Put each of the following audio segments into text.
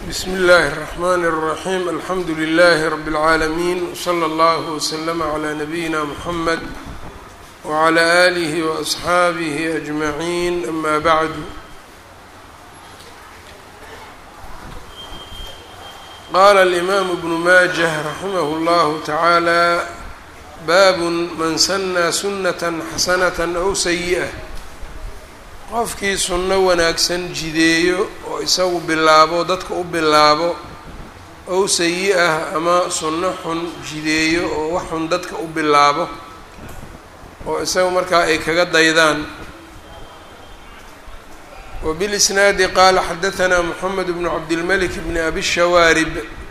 bsm اllaahi الرحmn الرaحيم alxamdu لlh رb العaalمين وslى اllه وslm عlى نabيina mحamed وعlى آlih وأصxaabih أجmaعin ama bعd qala الإmam بن maجة raximh اllah taعaalى bab man snى sunaة xasanaة أw sayiئة qofkii sunno wanaagsan jideeyo oo isagu bilaabo dadka u bilaabo ow sayi-ah ama sunno xun jideeyo oo wax xun dadka u bilaabo oo isagu markaa ay kaga daydaan wbilisnaadi qaala xadahanaa moxamed bnu cabdilmalik bni abi shawaarib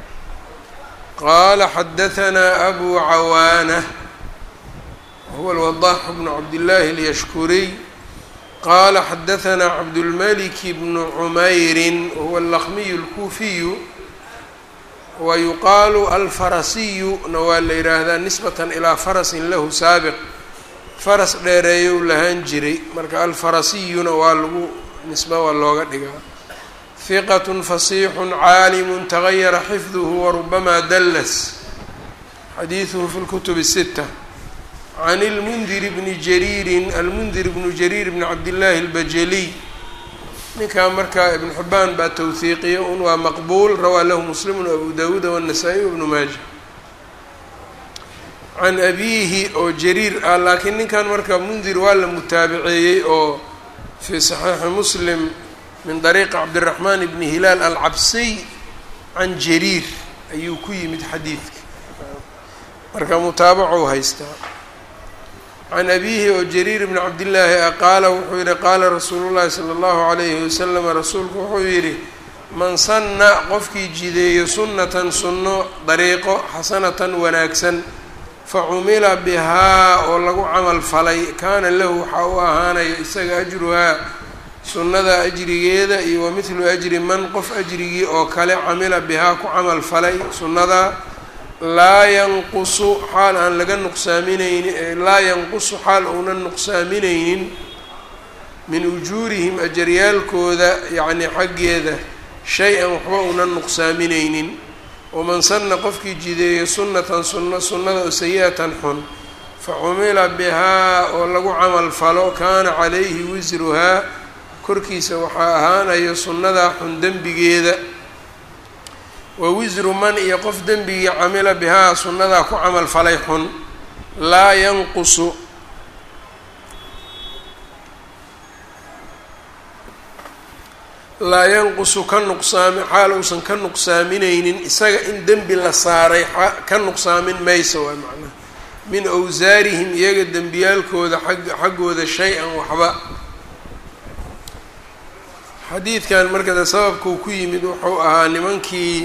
qaala xadahanaa abu cawaana wahuwa alwadaax bnu cabdillaahi alyashkuriy qala xadahanaa cabdulmalik bnu cumayrin wahuwa alaqmiyu alkuufiyu wa yuqaalu alfarasiyuna waa la yidhaahdaa nisbatan ilaa farasin lahu saabiq faras dheereeyow lahaan jiray marka alfarasiyuna waa lagu nisba waa looga dhigaa hiqat fasiixun caalimu tagayara xifduhu warubama dallas xadiiduhu fi lkutub الsita can ilmundiri bni jariirin almundir bnu jariir bni cabdillaahi albajaliy ninkaa markaa ibnu xibaan baa towhiiqiya un waa maqbuul rawaa lahu muslimun abu dawuuda waannasaa-iy wabnu maaja can abiihi oo jariir ah laakiin ninkan marka mundir waa la mutaabaceeyey oo fii saxiixi muslim min dariiqi cabdiraxmaan bni hilaal alcabsiy can jariir ayuu ku yimid xadiidka marka mutaabacow haystaa can abiihi oo jariir bni cabdillaahi ah qaala wuxuu yihi qaala rasuulu llahi sala allahu calayhi wasalam rasuulku wuxuu yidhi man sanna qofkii jideeyo sunnatan sunno dariiqo xasanatan wanaagsan fa cumila bihaa oo lagu camal falay kaana lahu waxaa u ahaanaya isaga ajruhaa sunnada ajrigeeda iyo wa mithlu ajri man qof ajrigii oo kale camila bihaa ku camal falay sunnadaa laa yanqusu xaal aan laga nuqsaaminaynin laa yanqusu xaal uunan nuqsaaminaynin min ujuurihim ajaryaalkooda yacni xaggeeda shay-an waxba uunan nuqsaaminaynin waman sanna qofkii jideeyo sunnatan sunno sunnada oo sayi-atan xun fa cumila bihaa oo lagu camal falo kaana calayhi wisruhaa korkiisa waxaa ahaanayo sunnadaa xun dembigeeda wa wisru man iyo qof dembigii camila bihaa sunnadaa ku camal falay xun laa yanqusu laa yanqusu ka nuqsaami xaal uusan ka nuqsaaminaynin isaga in dembi la saaray ka nuqsaamin mayso waa macnaha min awsaarihim iyaga dembiyaalkooda ag xaggooda shay-an waxba xadiidkan markada sababkuu ku yimid wuxuu ahaa nimankii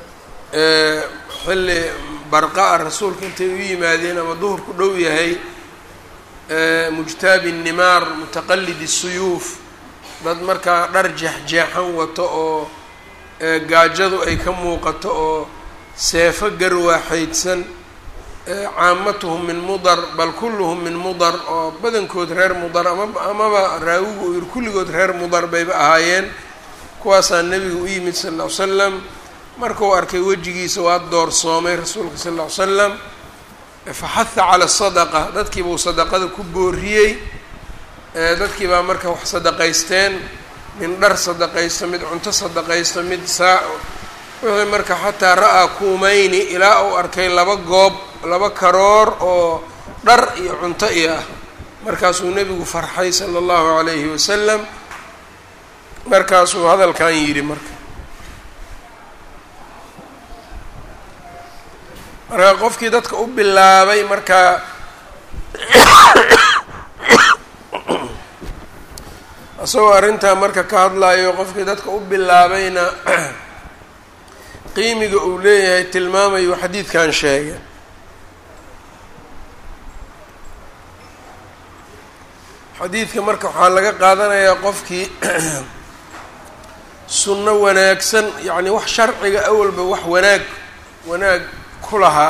xilli barqa-a rasuulka intay u yimaadeen ama duhurku dhow yahay mujtaabi nimaar mutaqalidi suyuuf dad markaa dhar jeexjeexan wato oo gaajadu ay ka muuqato oo seefo garwaaxeydsan caamatuhum min mudar bal kulluhum min mudar oo badankood reer mudar ama amaba raawigu uu yihi kulligood reer mudar bayba ahaayeen kuwaasaa nebiga u yimid sal ll ly slam markuu arkay wejigiisa waa doorsoomay rasuulka sal ll ly slam faxaha cala sadaqa dadkiibuu sadaqada ku booriyey dadkii baa marka wax sadaqaysteen min dhar sadaqaysto mid cunto sadaqaysto mid saa wixii marka xataa ra-aa kuumayni ilaa uu arkay laba goob laba karoor oo dhar iyo cunto iyo ah markaasuu nebigu farxay sala allahu calayhi wasalam markaasuu hadalkan yidhi marka marka qofkii dadka u bilaabay markaa isagoo arrintaa marka ka hadlayo qofkii dadka u bilaabayna qiimiga uu leeyahay tilmaamayu xadiidkan sheegay xadiidka marka waxaa laga qaadanayaa qofkii sunno wanaagsan yacni wax sharciga awalba wax wanaag wanaag ku lahaa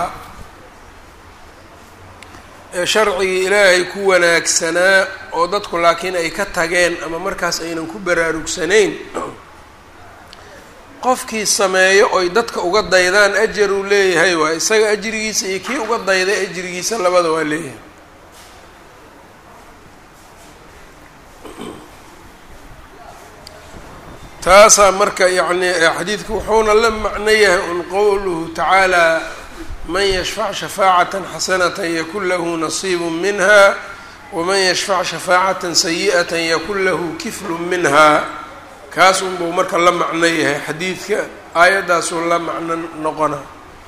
ee sharcigii ilaahay ku wanaagsanaa oo dadku laakiin ay ka tageen ama markaas aynan ku baraarugsanayn qofkii sameeyo oy dadka uga daydaan ajar uu leeyahay waa isaga ajrigiisa iyo kii uga dayday ajrigiisa labada waa leeyahay taasaa marka yacni xadiidku wuxuuna la macno yahay un qowluhu tacaala man yashfac shafaacatan xasanatan yakun lahu nasiibu minha waman yashfac shafaacatan sayi'atan yakun lahu kiflu minha kaas unbuu marka la macno yahay xadiidka aayaddaasuu la macno noqona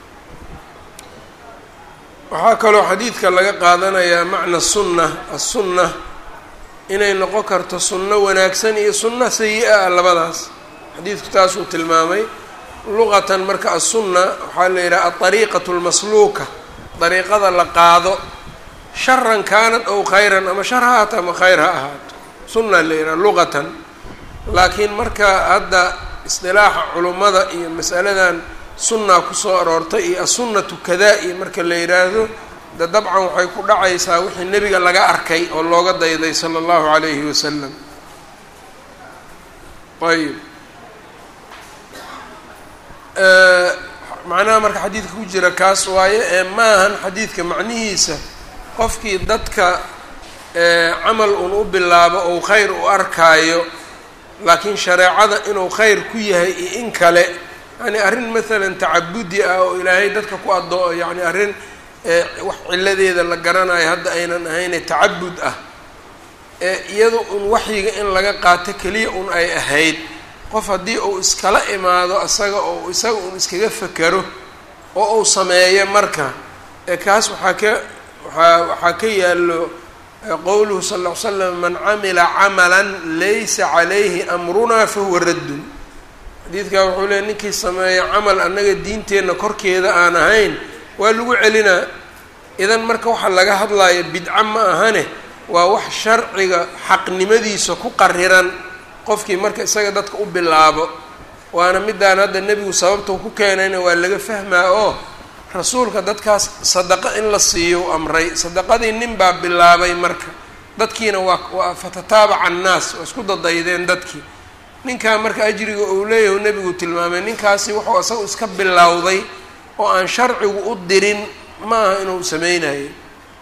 waxaa kaloo xadiidka laga qaadanayaa macna sunna assunna inay noqon karto sunno wanaagsan iyo sunno sayi-a ah labadaas xadiidku taasuu tilmaamay luqatan marka assunna waxaa la yidhaha alariiqatu lmasluuka dariiqada la qaado sharan kaanad ow khayran ama shar ha ahaato ama khayr ha ahaato sunna la yidhaha luqatan laakiin marka hadda isdilaaxa culummada iyo masaladan sunnaa kusoo aroortay iyo assunnatu kadaa iyo marka la yidhaahdo de dabcan waxay ku dhacaysaa wixii nebiga laga arkay oo looga dayday sala allahu calayhi wasalam ayib macnaha marka xadiidka ku jira kaas waaye ee maahan xadiidka macnihiisa qofkii dadka camal un u bilaabo ou khayr u arkaayo laakiin shareecada inuu khayr ku yahay iyo in kale yani arrin maalan tacabudi ah oo ilaahay dadka ku adoo yani arrin wax ciladeeda la garanayo hadda aynan ahayne tacabud ah ee iyada un waxyiga in laga qaato keliya un ay ahayd qof haddii uu iskala imaado isaga oo isaga un iskaga fekero oo uu sameeyo marka ee kaas waxaa ka waaa waxaa ka yaallo qowluhu sal ll ly slam man camila camalan laysa calayhi amrunaa fahuwa raddun xadiidkaa wuxuu leey ninkii sameeya camal annaga diinteenna korkeeda aan ahayn waa lagu celinaa idan marka waxaa laga hadlayo bidco ma ahane waa wax sharciga xaqnimadiisa ku qariran qofkii marka isaga dadka u bilaabo waana midaan hadda nebigu sababta ku keenayna waa laga fahmaa oo rasuulka dadkaas sadaqo in la siiyo u amray sadaqadii nin baa bilaabay marka dadkiina waa waa fatataabaca annaas waa isku dadaydeen dadkii ninkaa marka ajriga uu leeyahu nebigu tilmaamay ninkaasi wuxuu isaga iska bilowday oo aan sharcigu u dirin ma aha inuu sameynayay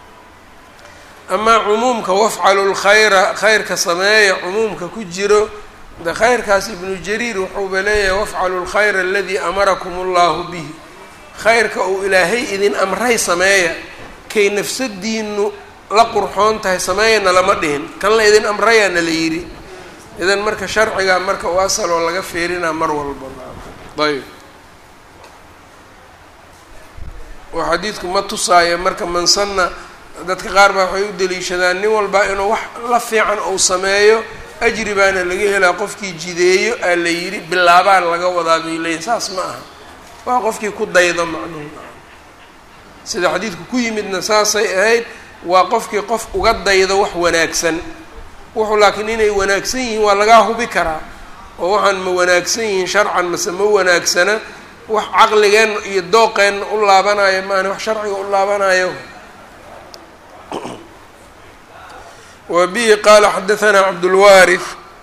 amaa cumuumka wafcalu lkhayra khayrka sameeya cumuumka ku jiro de khayrkaas ibnu jariir wuxuuba leeyahay wafcalu lkhayra aladii amarakum allahu bihi khayrka uu ilaahay idin amray sameeya kay nafsadiinu la qurxoon tahay sameeyana lama dhihin kan la idin amrayaana la yidhi idan marka sharcigaa marka u asal oo laga fiirinaa mar walba ayb oo xadiidku ma tusaayo marka mansanna dadka qaar baa waxay u daliishadaan nin walba inuu wax la fiican uu sameeyo ajri baana laga helaa qofkii jideeyo aa la yidhi bilaabaan laga wadaa bay leeyihin saas ma aha waa qofkii ku daydo macnuhu sida xadiidku ku yimidna saasay ahayd waa qofkii qof uga daydo wax wanaagsan wuxuu laakiin inay wanaagsan yihiin waa lagaa hubi karaa oo waxaan ma wanaagsan yihiin sharcan mase ma wanaagsana wax caqligeenna iyo dooqeenna u laabanayo maana wax sharciga u laabanayo wa bihi qaala xadahanaa cabdulwaarif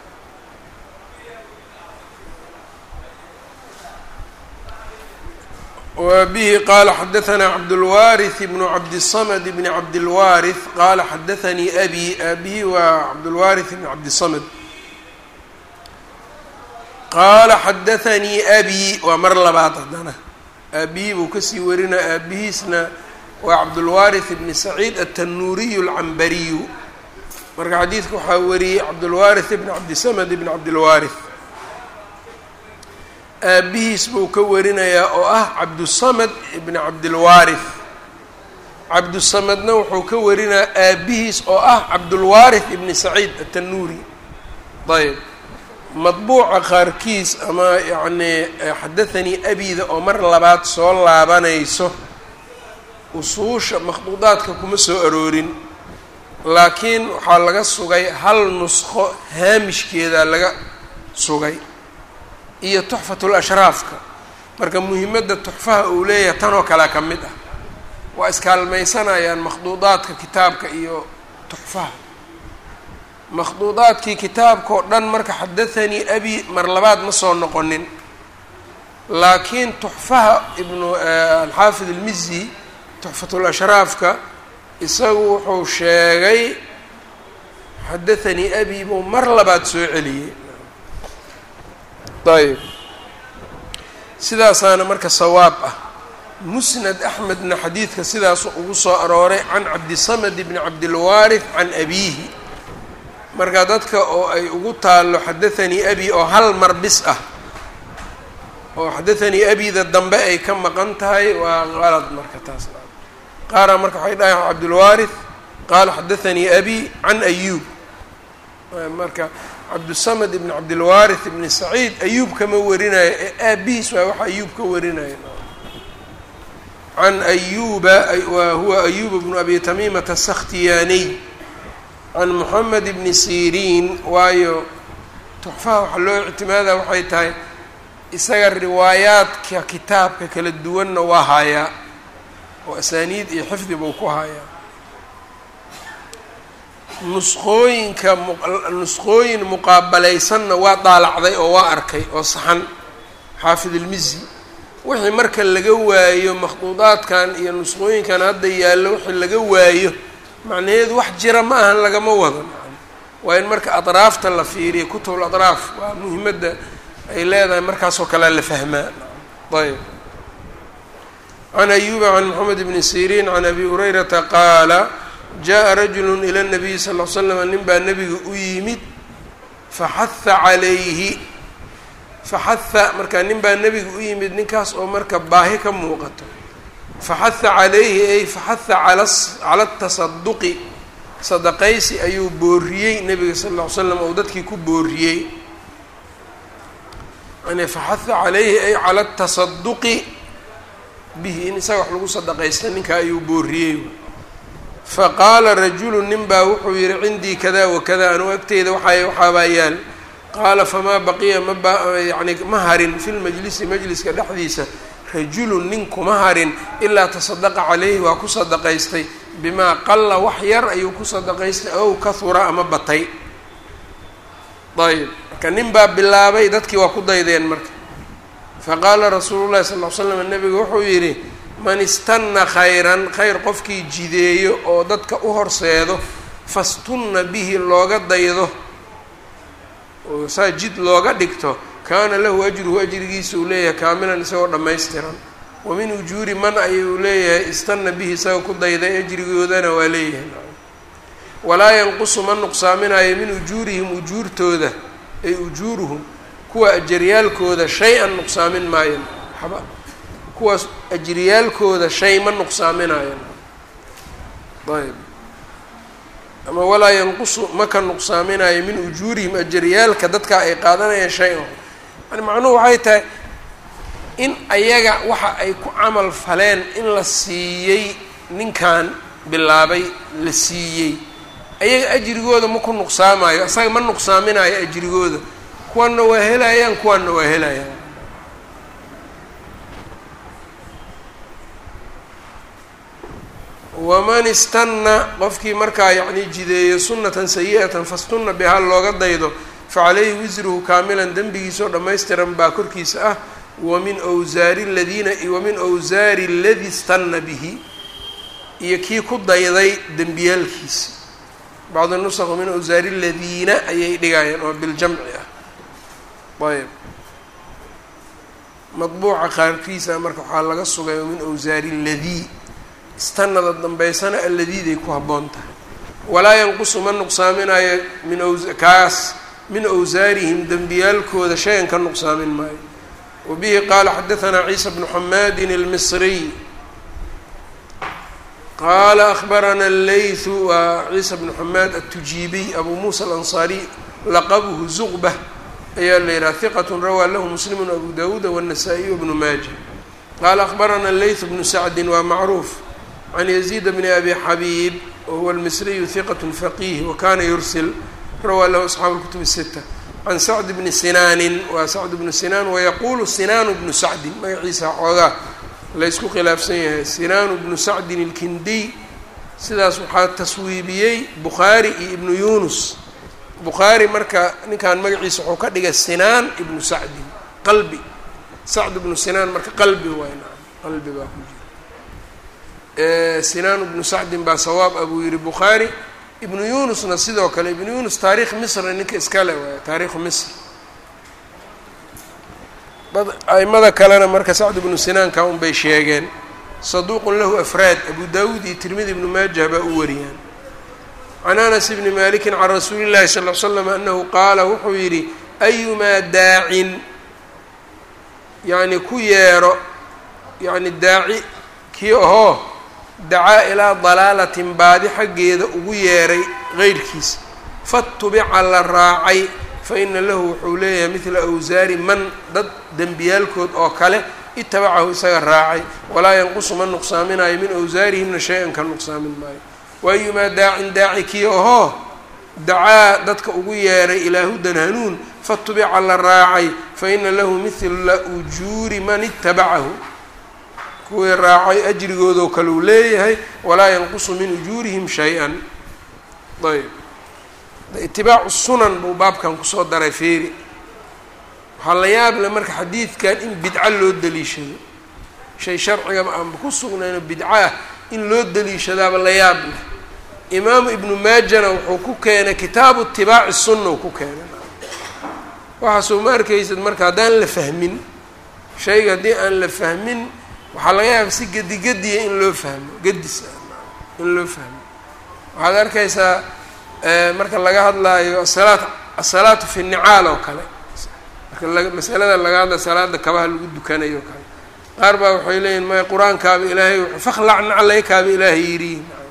wa bihi qaala xadahanaa cabdulwaariث bnu cabdiلsamd bni cabdilwaariث qaala xadaanii abi abihi waa cabdulwaariث bn cabdiلsamd qaala xadaanii abi waa mar labaad haddana aabihi buu kasii warinaa aabihiisna waa cabdulwaariث bni saciid atanuuriyu alcambariyu marka xadiidka waxaa wariyey cabdulwaariث bn cabdisamd bn cabdilwaariث aabihiis buu ka warinayaa oo ah cabdusamad ibni cabdilwaariث cabdusamadna wuxuu ka warinayaa aabihiis oo ah cabdulwaariث ibni saciid atanuuri ayb madbuuca qaarkiis ama yacnii xadathanii abida oo mar labaad soo laabanayso usuusha makhduudaadka kuma soo aroorin laakiin waxaa laga sugay hal nusqo haamishkeedaa laga sugay iyo tuxfatul ashraafka marka muhimadda tuxfaha uu leeyahay tanoo kale ka mid ah waa iskaalmaysanayaan makhduudaadka kitaabka iyo tuxfaha makhduudaadkii kitaabka oo dhan marka xadathanii abi mar labaad ma soo noqonin laakiin tuxfaha ibnu alxaafid ilmizi tuxfatulashraafka isagu wuxuu sheegay xadathanii abi buu mar labaad soo celiyey ayb sidaasaana marka sawaab ah musnad axmedna xadiidka sidaasu ugu soo arooray can cabdisamad bni cabdilwaarith can abiihi marka dadka oo ay ugu taallo xadathanii abi oo hal mar bis ah oo xadathanii abida dambe ay ka maqan tahay waa qalad marka taas qaaraa marka waxay dhahay cabdulwaarith qaala xadathanii abi can ayuub marka cabdusamad ibn cabdilwaarith ibni saciid ayuub kama warinayo ee aabihiis waa waxa ayuub ka warinaya can ayuba wa huwa ayuba bnu abi tamiimata asakhtiyaaniy can moxamed bni siriin waayo tuxfaha waxaa loo ictimaada waxay tahay isaga riwaayaadka kitaabka kala duwanna waa hayaa oo asaaniid iyo xifdi buu ku hayaa nusqooyinka nusqooyin muqaabalaysanna waa daalacday oo waa arkay oo saxan xaafid ilmizi wixii marka laga waayo makhduudaadkan iyo nusqooyinkan hadda yaallo wixii laga waayo macnaheedu wax jira ma ahan lagama wado waa in marka adraafta la fiiriyo kutub adraaf waa muhimadda ay leedahay markaasoo kalea la fahmaa ayb can ayuba can moxamed bni siriin can abi hurayrata qaala jaءa rajulu ilى الnabiyi sal ll slam nin baa nebiga u yimid faxaha calayhi faxaha marka nin baa nebiga u yimid ninkaas oo marka baahi ka muuqato faxaha calayhi ay faxaha cala atasaduqi sadaqaysi ayuu booriyey nebiga sal ll ly slam ou dadkii ku booriyey yani faxaha calayhi ay cala atasaduqi bihi in isaga wax lagu sadaqaysta ninka ayuu booriyey faqaala rajulu nin baa wuxuu yihi cindii kada wakada anugu agteyda waxaa waxaabaa yaal qaala famaa baqiya maba yani ma harin fi lmajlisi majliska dhexdiisa rajulun nin kuma harin ilaa tasadaqa calayhi waa ku sadaqaystay bimaa qalla wax yar ayuu ku sadaqaystay ow kahura ama batay ayb marka nin baa bilaabay dadkii waa ku daydeen marka faqaala rasuulu llahi sal l slam nabigu wuxuu yidhi man istanna khayran khayr qofkii jideeyo oo dadka u horseedo fastunna bihi looga daydo oo saa jid looga dhigto kaana lahu ajruhu ajrigiisa uu leeyahay kaamilan isagoo dhammaystiran wa min ujuuri man ayuu leeyahay istanna bihi isagoo ku dayday ajrigoodana waa leeyahay walaa yanqusu ma nuqsaaminayo min ujuurihim ujuurtooda ay ujuuruhum kuwa ajaryaalkooda shay-an nuqsaamin maayo waxba kuwaas ajriyaalkooda shay ma nuqsaaminayan ayb ama walaa yanqusu ma ka nuqsaaminayo min ujuurihim ajaryaalka dadka ay qaadanayaan shay-an yani macnuhu waxay tahay in ayaga waxa ay ku camal faleen in la siiyey ninkan bilaabay la siiyey ayaga ajrigooda ma ku nuqsaamayo isaga ma nuqsaaminayo ajrigooda kuwanna waa helayaan kuwanna waa helayaan waman istanna qofkii markaa yacni jideeyo sunnatan sayi-atan fastunna bihaa looga daydo facalayhi wisruhu kaamilan dembigiisoo dhammaystiran baa korkiisa ah wamin wsaari ladiina wamin wsaari aladi istanna bihi iyo kii ku dayday dembiyaalkiisa bacdu nusq min wsaari ladiina ayay dhigayaan oo biljamci ah ayb madbuuca qaarkiisa marka waxaa laga sugay min wsaari ladii istanada dambeysana alladiiday ku habboon tahay walaa yanqusu ma nuqsaaminayo min kaas min awsaarihim dembiyaalkooda shay-an ka nuqsaamin maayo wa bihi qaala xadahanaa ciisa bnu xamaadin almisriy qaala ahbarana allaythu waa ciisa bnu xamaad atujiibiy abu muusa alansaariy laqabuhu zuqbah ayaa la yidhaha hiqat rawaa lahu muslimu abu dawuuda wالnasaa-iy wbnu maaja qaala ahbarana allaythu bnu sacdin waa macruuf can yaziid bni abi xabiib wahuwa almisriyu hiqat faqiih wakana yursil rawaa lahu asxaabu اlkutub الsita can sacd bni sinaanin waa sacd bnu sinaan wayaquulu sinaanu bnu sacdin magaciisa xoogaa laysku khilaafsan yahay sinaanu bnu sacdin ilkindiy sidaas waxaa taswiibiyey bukhaari iyo ibnu yunus bukhaari marka ninkan magaciisa wuxuu ka dhigay sinaan ibnu sacdin qalbi sacd bnu sinaan marka qalbi waay nacam qalbi baa ku jira sinaan bnu sacdin baa sawaab a buu yihi bukhaari ibnu yunusna sidoo kale ibnu yunus taarikh misr ninka iskale waay taarikhu misr aimada kalena marka sacd bnu sinaanka un bay sheegeen saduuqun lahu afraad abu dawuud iyo tirmidi ibnu maajah baa u wariyaan can anas bni maliki can rasuuli llahi sal l slam anahu qaala wuxuu yidhi ayumaa daacin yacni ku yeero yacni daaci kii ahoo dacaa ilaa dalaalatin baadi xaggeeda ugu yeeray qeyrkiisa fatubica la raacay fa ina lahu wuxuu leeyahay midla awsaari man dad dembiyaalkood oo kale itabacahu isaga raacay walaa yanqusu ma nuqsaaminayo min awsaarihimna shay-an ka nuqsaamin maayo waayumaa daacin daaci kii ahoo dacaa dadka ugu yeeray ilaa hudan hanuun fatubica la raacay fa ina lahu mithla ujuuri man itabacahu kuwii raacay ajrigoodoo kale uu leeyahay walaa yanqusu min ujuurihim shay-an ayb itibaacu sunan buu baabkan kusoo daray feeri waxaa la yaab le marka xadiidkan in bidco loo daliishado shay sharcigaba aanba ku sugnayno bidco ah in loo daliishadaaba la yaab leh imaamu ibnu maajana wuxuu ku keenay kitaabu itibaaci sunna uu ku keenay waxaasoo ma arkaysad marka haddaan la fahmin shayga haddii aan la fahmin waxaa laga yaaba si gedigediya in loo fahmo gedis in loo fahmo waxaad arkaysaa marka laga hadlaayo asalaat asalaatu fi nicaal oo kale marka masalada laga hadlayo salaada kabaha lagu dukanayo o kale qaar baa waxay leeyihin maya qur-aankaaba ilaahay fakhlacna calaykaaba ilaahay yidhi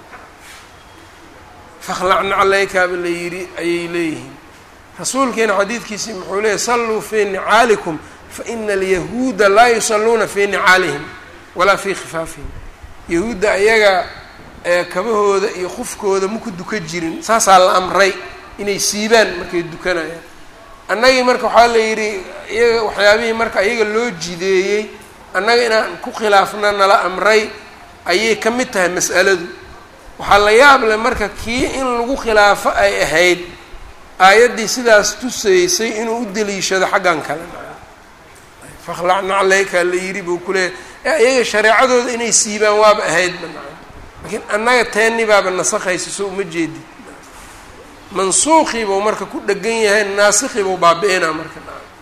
fakhlacna calaykaaba la yidhi ayay leeyihiin rasuulkiina xadiidkiisii muxuu leeyahy salluu fii nicaalikum faina alyahuuda laa yusalluuna fii nicaalihim walaa fii khifaafihim yahuudda ayaga kabahooda iyo qufkooda maku duka jirin saasaa la amray inay siibaan markay dukanayaan annagii marka waxaa la yidhi iyaga waxyaabihii marka iyaga loo jideeyey annaga inaan ku khilaafna nala amray ayay ka mid tahay mas'aladu waxaa la yaab leh marka kii in lagu khilaafo ay ahayd aayaddii sidaas tusaysay inuu u deliishado xaggan kale fakhlacna caleyka la yidhi buu ku leeyahy ee iyaga shareecadooda inay siibaan waaba ahaydba laakiin annaga teeni baaba nasakhaysa soo uma jeedid mansuuqii buu marka ku dhegan yahay naasikii buu baabi-inaa marka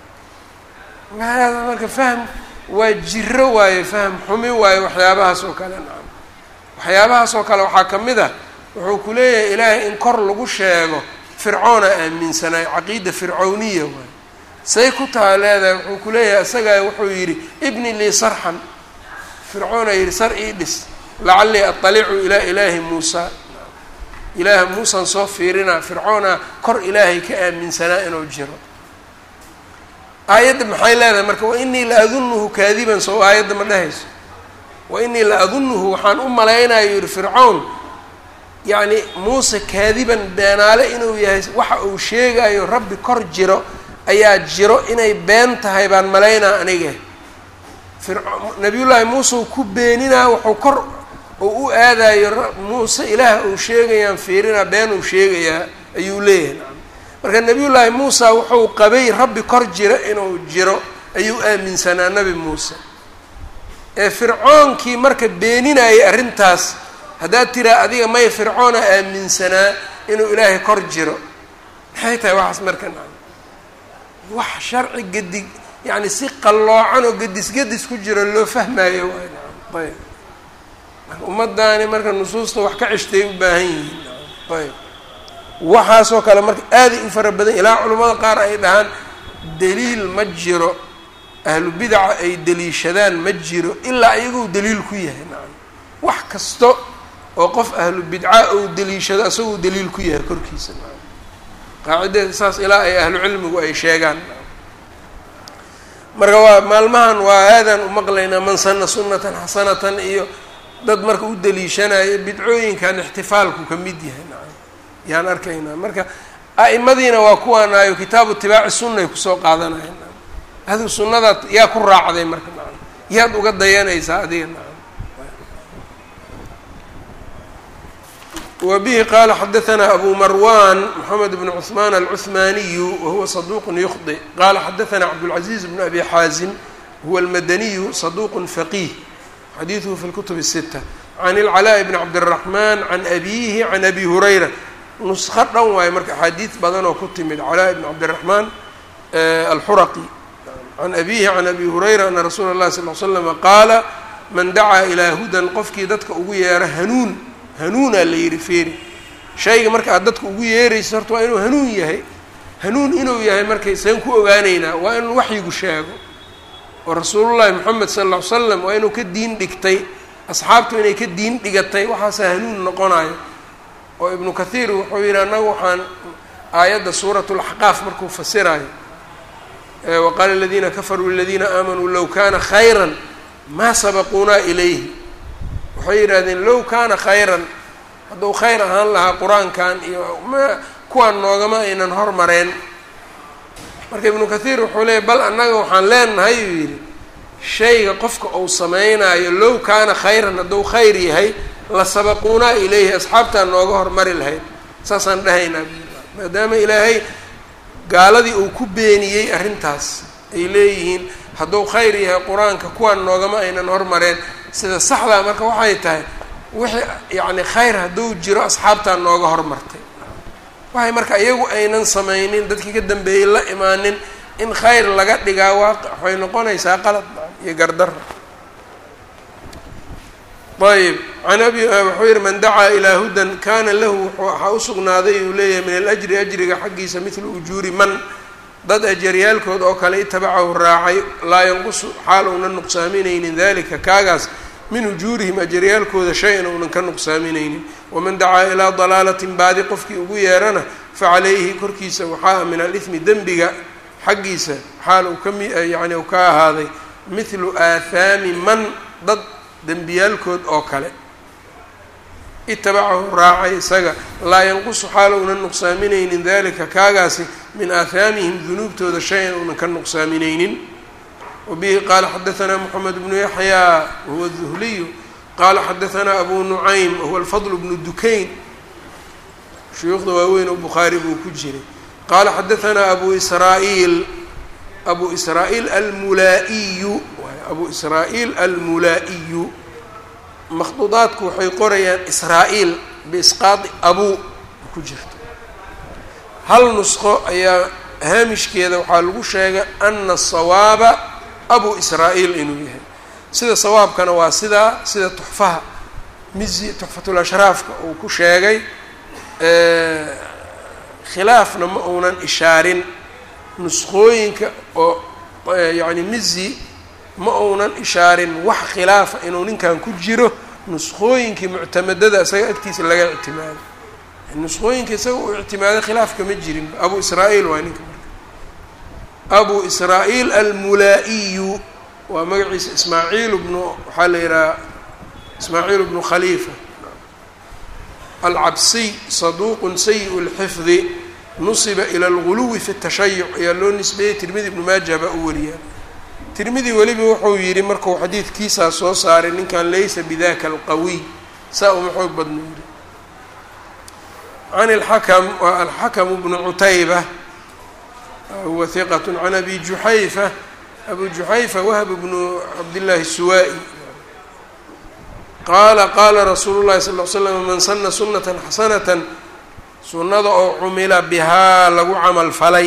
hada marka fahm waa jiro waayo fahm xumi waayo waxyaabahaas oo kale nacam waxyaabahaas oo kale waxaa ka mid ah wuxuu ku leeyahay ilaahay in kor lagu sheego fircoona aaminsanaay caqiida fircowniya waayo say ku taha leedahay wuxuu ku leeyahay isagaa wuxuu yidhi ibni lii sarxan fircoona yidhi sar ii dhis lacallii aطalicu ilaa ilaahi muusa ilaaha muusaan soo fiirinaa fircoona kor ilaahay ka aaminsanaa inuu jiro aayadda maxay leedahay marka wa inii la adunuhu kaadiban soo aayadda ma dhehayso wa inii la adunuhu waxaan u malaynayo yihi fircown yacni muuse kaadiban beenaale inuu yahay waxa uu sheegayo rabbi kor jiro ayaa jiro inay been tahay baan malaynaa aniga firco nabiyullaahi muuse uu ku beeninaa wuxuu kor uu u aadayo muuse ilaah uu sheegayaan fiirinaa been uu sheegayaa ayuu leeyahay nacam marka nabiyullaahi muusa wuxuu qabay rabbi kor jiro inuu jiro ayuu aaminsanaa nabi muuse ee fircoonkii marka beeninayay arrintaas haddaad tiraa adiga may fircoona aaminsanaa inuu ilaahay kor jiro maxay tahay waxaas marka nacam wax sharci gedi yacni si qalloocan oo gedis gedis ku jiro loo fahmaayo waay nacam ayb marka ummadaani marka nusuusta wax ka ceshtay u baahan yihiin nacam ayb waxaasoo kale marka aaday u fara badan ilaa culimmada qaar ay dhahaan daliil ma jiro ahlu bidaca ay deliishadaan ma jiro ilaa iyagoo daliil ku yahay nacam wax kasto oo qof ahlu bidca ou deliishado isagoo daliil ku yahay korkiisa nacam qaacidadeeda saas ilaa ay ahlu cilmigu ay sheegaan marka waa maalmahan waa aadaan u maqlaynaa man sana sunatan xasanatan iyo dad marka u deliishanayo bidcooyinkan ixtifaalku ka mid yahay nacam yaan arkaynaa marka a'imadiina waa kuwaanaayo kitaabu itibaaci sunnaay kusoo qaadanaya nacam adigu sunnadaad yaa ku raacday marka nacam yaad uga dayanaysaa adiga nacam wbihi qala xadaثna abu marwan mxamed bn cثman alcuثmaniyu wahuwa صaduq ykhطئ qala xadaثna cabdالcaزiز bn abi xaazim huwa almadaniyu saduuq faqiih xadiiduhu fi lkutub الsita can اlcalaaءi bni cabdالraxman can abiihi can abi hurayra nusko dhan waayo marka axaadiid badan oo ku timid calaa bni cabdiraxmaan alxuraqi can abiihi can abi hurayra ana rasuula اllahi sal l slama qaala man dacaa ilaa hudan qofkii dadka ugu yeera hanuun hanuunaa la yihi feeri shayga marka aad dadka ugu yeerayso horta waa inuu hanuun yahay hanuun inuu yahay markay seen ku ogaaneynaa waa inuu waxyigu sheego oo rasuulullahi moxamed sal lla ly slam waa inuu ka diin dhigtay asxaabtu inay ka diin dhigatay waxaasaa hanuun noqonayo oo ibnu kathiir wuxuu yidhi annagu waxaan aayadda suurat laxqaaf markuu fasirayo waqaala aladiina kafaruu liladiina aamanuu low kaana khayran maa sabaquunaa ilayhi waxay yidhahdeen low kaana khayran hadduu khayr ahaan lahaa qur-aankan iyo ma kuwaan noogama aynan hormareen marka ibnu kathiir wuxuu leeyay bal annaga waxaan leenahay uu yidhi shayga qofka uu samaynayo low kaana khayran hadduu khayr yahay la sabaquunaa ilayhi asxaabtaan nooga hormari lahayd saasaan dhahaynaa maadaama ilaahay gaaladii uu ku beeniyey arrintaas ay leeyihiin hadduu khayr yahay qur-aanka kuwaan noogama aynan hormareen sida saxdaa marka waxay tahay wixii yacni khayr hadduu jiro asxaabtaan nooga hormartay waxay marka iyagu aynan samaynin dadkii ka dambeeyey la imaanin in khayr laga dhigaa waaqi waxay noqonaysaa qalad iyo gardara ayb an abi wuxuu yihi man dacaa ilaa hudan kana lahu waxaa usugnaaday uu leeyahay min alajri ajriga xaggiisa midlu ujuuri man dad ajaryaalkood oo kale itabacahu raacay laa yanqusu xaal uunan nuqsaaminaynin dalika kaagaas min ujuurihim ajaryaalkooda shay-an uunan ka nuqsaaminaynin waman dacaa ilaa dalaalatin baadi qofkii ugu yeerana facalayhi korkiisa waxaa min alithmi dembiga xaggiisa xaal uu kami yani uu ka ahaaday mithlu aathaami man dad dembiyaalkood oo kale itabacahu raacay isaga laa yanqusu xaal uunan nuqsaaminaynin dalika kaagaasi min aathaamihim dunuubtooda shay-an uunan ka nuqsaaminaynin wabihi qaala xadaanaa moxamed bnu yaxyaa wahuwa duhliyu qaala xadaanaa abu nucaym wahuwa alfadl bnu dukayn shuyuukhda waaweyn oo bukhaari buu ku jiray qaala xadaanaa abu israa'iil abu israa'iil almulaa'iyu abu israa'iil almulaa'iyu makhduudaadku waxay qorayaan israa-iil biisqaadi abuu ku jirto hal nusqo ayaa haamishkeeda waxaa lagu sheegay ana asawaaba abu israa'iil inuu yahay sida sawaabkana waa sidaa sida tuxfaha mizi tuxfatulashraafka uu ku sheegay khilaafna ma uunan ishaarin nusqooyinka oo yacni mizi ma uunan ishaarin wax khilaafa inuu ninkan ku jiro nusqooyinkii muctamadada isaga agtiisa laga ictimaaday nusqooyinka isaga uu ictimaaday khilaafka ma jirin abu israa'iil waa ninka marka abu israa'iil almulaa'iyu waa magaciisa ismaaciil bnu waxaa la yidhaha ismaaciil bnu khaliifa alcabsiy saduuqun sayi lxifdi nusiba ila alguluwi fi tashayuc ayaa loo nisbeeyey tirmidi ibnu maajah baa u wariyaa tirmidi weliba wuxuu yidhi markuu xadiidkiisaa soo saaray ninkan laysa bidaka alqawiy saa uma xoog badno yidhi can alxakam waa alxakamu bnu cutayba huwa hiqat can abi juxayfa abu juxayfa wahb bnu cabdillaahi suwaa-i qaala qaala rasuulu llahi sal l slam man sana sunata xasanata sunnada oo cumila bihaa lagu camal falay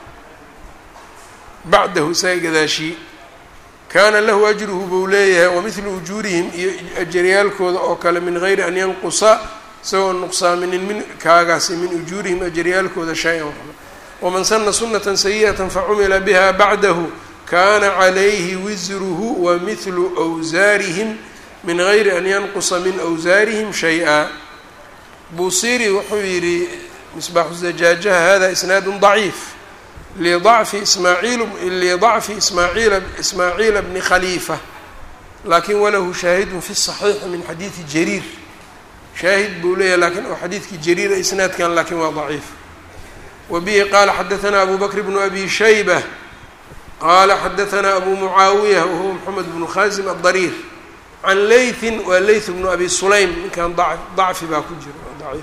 bacdahu isaga gadaashii kaana lahu ajruhu buu leeyahay wamidlu ujuurihim iyo ajaryaalkooda oo kale min gayri an yanqusa isagoo nuqsaaminin min kaagaasi min ujuurihim ajaryaalkooda shay-an waxba waman sana sunata sayi'ata facumila biha bacdahu kana calayhi wisruhu wa midlu wsaarihim min gayri an yanqusa min wsaarihim shay-a buusiri wuxuu yidhi misbaaxu zajaajaha hada isnaadu daciif lidacfi ismaaciil lidacfi ismaaciila ismaaciila bni khaliifa laakin walahu shaahidun fi saxiixi min xadiidi jariir shaahid buu leeyahay lakin oo xadiidkii jariira isnaadkan lakin waa daciif wa bihi qaala xadaanaa abu bakr bnu abi shayba qaala xadaanaa abu mucaawiya wahuwa moxamed bnu khaasim adariir can leytin waa leyt bnu abi sulaym ninkan dacfi baa ku jira daciif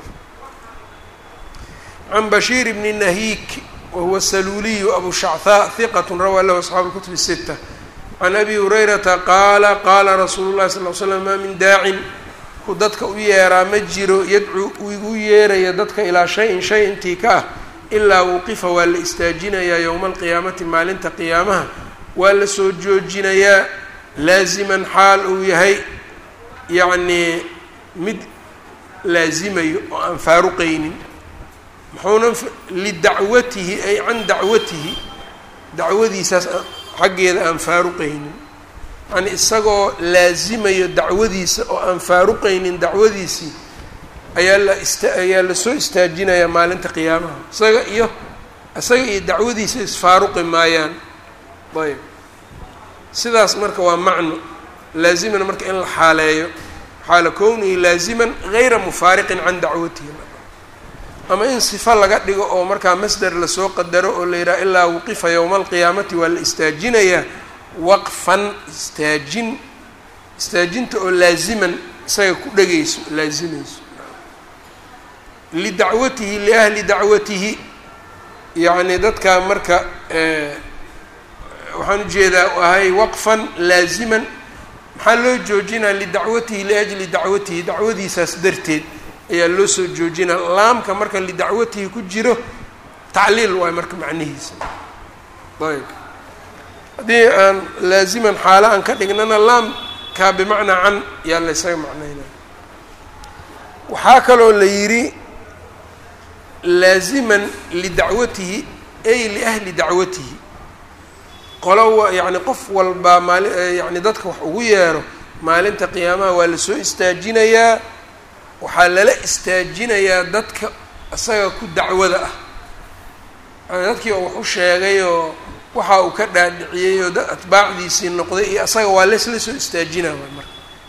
can bashiir bni nahiik wahuwa saluuliyu abu shachaa hiqat rawaa lahu asxaabu اlkutub الsita can abi hurayrata qaala qaala rasuulu llahi sal l slam maa min daacin ku dadka u yeeraa ma jiro yadcuu igu yeeraya dadka ilaa shay-in shay intii ka ah ilaa wuqifa waa la istaajinayaa yowma alqiyaamati maalinta qiyaamaha waa la soo joojinayaa laasiman xaal uu yahay yacnii mid laasimayo oo aan faaruqaynin muxuuna lidacwatihi ay can dacwatihi dacwadiisaas xaggeeda aan faaruqaynin yani isagoo laasimayo dacwadiisa oo aan faaruqaynin dacwadiisii ayaa la ista ayaa lasoo istaajinayaa maalinta qiyaamaha isaga iyo isaga iyo dacwadiisa isfaaruqi maayaan ayb sidaas marka waa macno laaziman marka in la xaaleeyo xaala kownihi laaziman gayra mufaariqin can dacwatihi ama in sifo laga dhigo oo markaa masder lasoo qadaro oo la yidhaha ilaa wuqifa yowma alqiyaamati waa la istaajinayaa waqfan istaajin istaajinta oo laaziman isaga ku dhegayso laazimayso lidacwatihi liahli dacwatihi yacni dadkaa marka waxaan ujeedaa ahay waqfan laaziman maxaa loo joojinaa lidacwatihi liajli dacwatihi dacwadiisaas darteed ayaa loo soo joojinaa laamka marka lidacwatihi ku jiro tacliil waay marka macnihiisa ayb haddii aan laaziman xaalo aan ka dhignana laamkaa bimacnaa can yaa la ysaga macnaynaya waxaa kaloo la yidhi laaziman lidacwatihi ay liahli dacwatihi qolo yacni qof walbaa maali yacni dadka wax ugu yeero maalinta qiyaamaha waa lasoo istaajinayaa waxaa lala istaajinayaa dadka isaga ku dacwada ah yani dadkii oo wax u sheegay oo waxa uu ka dhaadhiciyey oo dad atbaacdiisii noqday iyo asaga waa lesla soo istaajinaa waay marka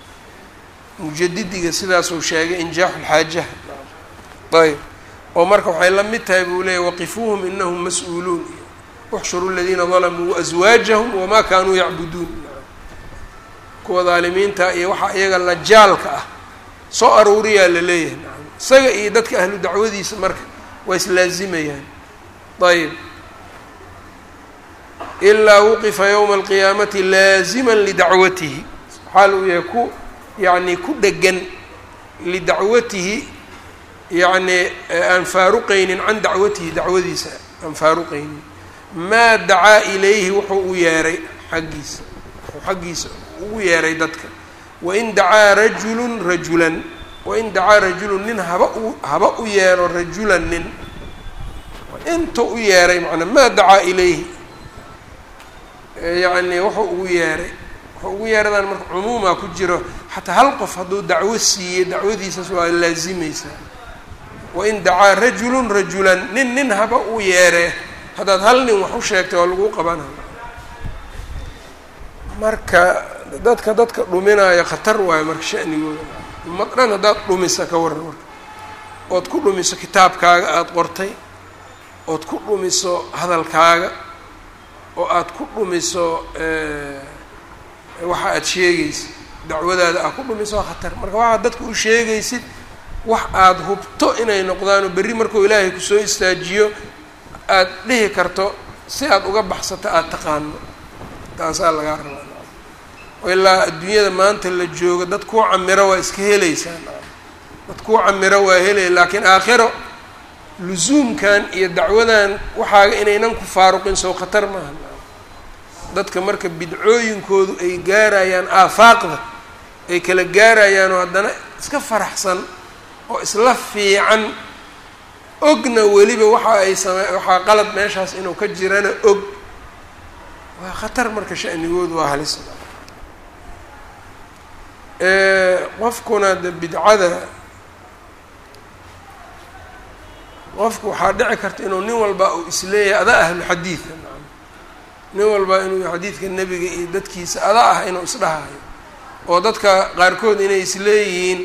mujadidiga sidaasuu sheegay injaaxu lxaajaha ayb oo marka waxay la mid tahay buu leeyay waqifuuhum inahum mas-uuluun uxshuru ladiina dalamuu waaswaajahum wamaa kaanuu yacbuduun kuwa daalimiinta iyo waxaa iyaga lajaalka ah soo aruuriyaa la leeyahay isaga iyo dadka ahlu dacwadiisa marka waa islaazimayaan ayb ilaa wuqifa yowma alqiyaamati laaziman lidacwatihi xaal uu yahay ku yacni ku dhegan lidacwatihi yacni aan faaruqaynin can dacwatihi dacwadiisa aan faaruqaynin maa dacaa ilayhi wuxuu u yeeray xaggiisa wuxuu xaggiisa ugu yeeray dadka wain dacaa rajulun rajulan wain dacaa rajulun nin haba u haba u yeero rajulan nin inta u yeeray macnaa maa dacaa ilayhi yacni wuxuu ugu yeeray wuxuu ugu yeeradan marka cumuumaa ku jiro xataa hal qof hadduu dacwo siiyey dacwadiisaas waa laazimaysaa wain dacaa rajulun rajulan nin nin haba u yeeree haddaad hal nin wax u sheegtay waa lagu qabanaya marka dadka dadka dhuminaayo khatar waayo marka shanigooda ummad dhan haddaad dhumisa ka waran marka ood ku dhumiso kitaabkaaga aada qortay ood ku dhumiso hadalkaaga oo aada ku dhumiso waxa aada sheegaysid dacwadaada aad ku dhumiso waa khatar marka waxaad dadka u sheegaysid wax aada hubto inay noqdaanoo berri markuu ilaahay kusoo istaajiyo aada dhihi karto si aada uga baxsato aada taqaano taasaa lagaa rabaa oo ilaa adduunyada maanta la joogo dad kuu camiro waa iska helaysaa dad kuu camiro waa helaya laakiin aakhiro lusuumkan iyo dacwadan waxaaga inaynan ku faaruqin sow khatar maaha dadka marka bidcooyinkoodu ay gaarayaan aafaaqda ay kala gaarayaan oo haddana iska faraxsan oo isla fiican ogna weliba waxa ay same waxaa qalad meeshaas inuu ka jirana og waa khatar marka shanigoodu waa halis qofkuna de bidcada qofku waxaa dhici karta inuu nin walba uu isleeyahay adaa ahlu xadiida nin walba inuu xadiidka nebiga iyo dadkiisa ada ah inuu isdhahayo oo dadka qaarkood inay isleeyihiin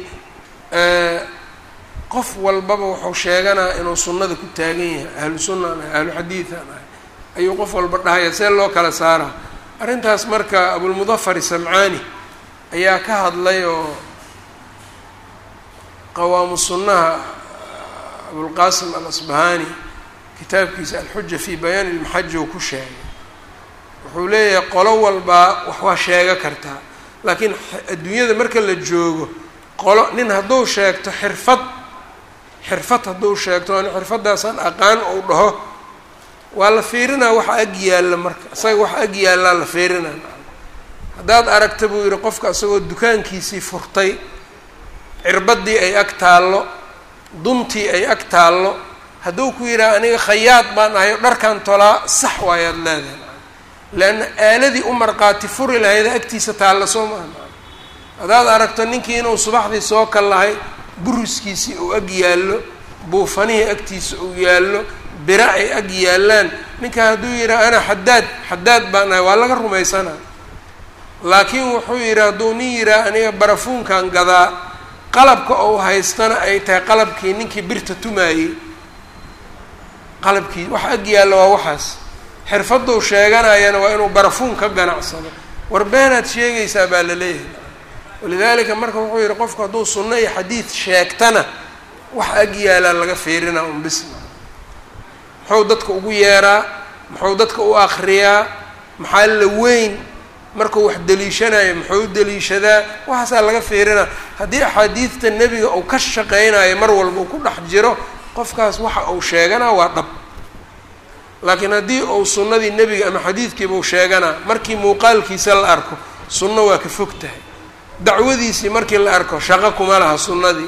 qof walbaba wuxuu sheeganaa inuu sunnada ku taagan yahay ahlu sunnaan ahay ahlu xadiidan ahay ayuu qof walba dhahaya see loo kala saaraa arrintaas marka abulmudafar samcaani ayaa ka hadlay oo qawaamu sunnaha abulqaasim alasbahani kitaabkiisa alxuja fi bayaani ilmaxaji uu ku sheegay wuxuu leeyahay qolo walbaa wax waa sheego kartaa laakiin adduunyada marka la joogo qolo nin hadduu sheegto xirfad xirfad hadduu sheegto an xirfadaasaan aqaan ou dhaho waa la fiirinaa waxa ag yaalla marka isaga waxa ag yaallaa la fiirinaa haddaad aragta buu yihi qofka isagoo dukaankiisii furtay cirbaddii ay ag taallo duntii ay ag taallo hadduu ku yidhaha aniga khayaad baan ahay o dharkan tolaa sax waayaad leedahay leanna aaladii u marqaati furi lahayda agtiisa taalla soo maaha haddaad aragto ninkii inuu subaxdii soo kal lahay buriskiisii uu ag yaallo buufanihii agtiisa uu yaallo bira ay ag yaallaan ninka hadduu yidhaha ana xadaad xadaad baan ahay waa laga rumaysanaa laakiin wuxuu yidhi hadduu nin yidhaha aniga barafuunkan gadaa qalabka ou haystana ay tahay qalabkii ninkii birta tumaayey qalabkii wax ag yaalla waa waxaas xirfaduu sheeganayana waa inuu barafuun ka ganacsado war beenaad sheegaysaa baa la leeyahay walidaalika marka wuxuu yihi qofku hadduu sunno iyo xadiid sheegtana wax ag yaalaa laga fiirinaa un bisma muxuu dadka ugu yeeraa muxuu dadka u akriyaa maxaa la weyn markuu wax deliishanayo muxuu u deliishadaa waxaasaa laga fiirinaa haddii axaadiidta nebiga uu ka shaqeynayo mar walba uu ku dhex jiro qofkaas waxa uu sheeganaa waa dhab laakiin haddii uu sunnadii nebiga ama xadiidkiiba uu sheeganaa markii muuqaalkiisa la arko sunno waa ka fog tahay dacwadiisii markii la arko shaqo kuma laha sunnadii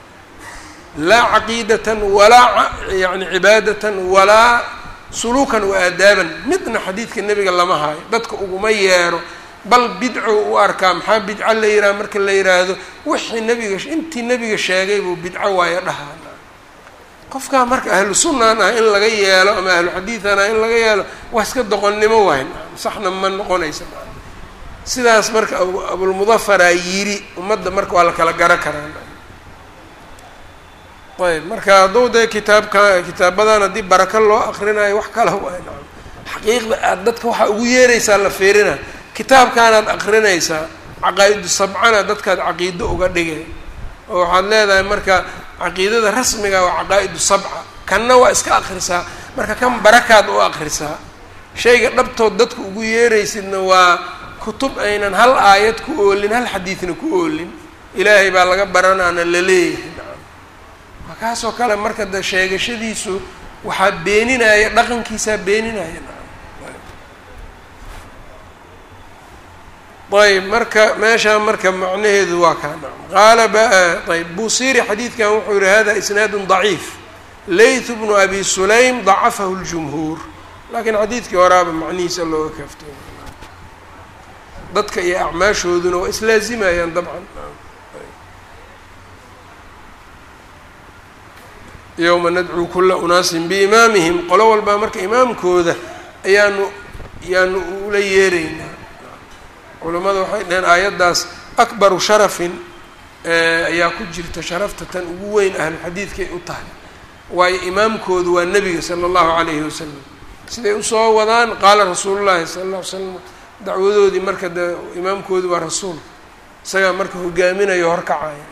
laa caqiidatan walaa yani cibaadatan walaa suluukan wa aadaaban midna xadiidka nebiga lama haayo dadka uguma yeero bal bidco u arkaa maxaa bidco la yidhaha marka la yidhaahdo wixii nebiga intii nebiga sheegay buu bidco waayo dhahaa qofkaa marka ahlu sunnaan ah in laga yeelo ama ahlu xadiidan ah in laga yeelo waa iska doqonnimo waay saxna ma noqonaysa sidaas marka abulmudafaraa yiri ummadda marka waa la kala garo karaa ayb marka hadduu dee kitaabka kitaabadan haddii baraka loo akrinayo wax kala waay nacam xaqiiqda aad dadka waxaa ugu yeeraysaa la fiirina kitaabkaanaad akrinaysaa caqaa-idu sabcana dadkaad caqiido uga dhigay oo waxaad leedahay marka caqiidada rasmiga waa caqaa-idu sabca kanna waa iska akrisaa marka kan barakaad u akrisaa shayga dhabtood dadka ugu yeeraysidna waa kutub aynan hal aayad ku oolin hal xadiidna ku oolin ilaahay baa laga baranaana la leeyahay nacam markaasoo kale marka de sheegashadiisu waxaa beeninaya dhaqankiisaa beeninaya nacam ayb marka meeshaa marka macnaheedu waa kaa nacam qaala ayb busiri xadiidkan wuxuu yihi hada isnaadu ضaciif layth bnu abi sulaym dacafahu اljumhuur lakiin xadiidkii horaaba macnihiisa looga kaaftay dadka iyo acmaashooduna waa islaazimayaan dabcan yowma nadcuu kula unaasin biimaamihim qolo walbaa marka imaamkooda ayaanu ayaanu ula yeeraynaa culimmada waxay dhaheen aayaddaas akbaru sharafin ayaa ku jirta sharafta tan ugu weyn ahluxadiidkay u tahay waayo imaamkoodu waa nebiga sala allahu calayhi wasalam siday usoo wadaan qaala rasuulullahi sala alla ly slam dacwadoodii marka de imaamkoodu waa rasuul isagaa marka hogaaminayo horkacaya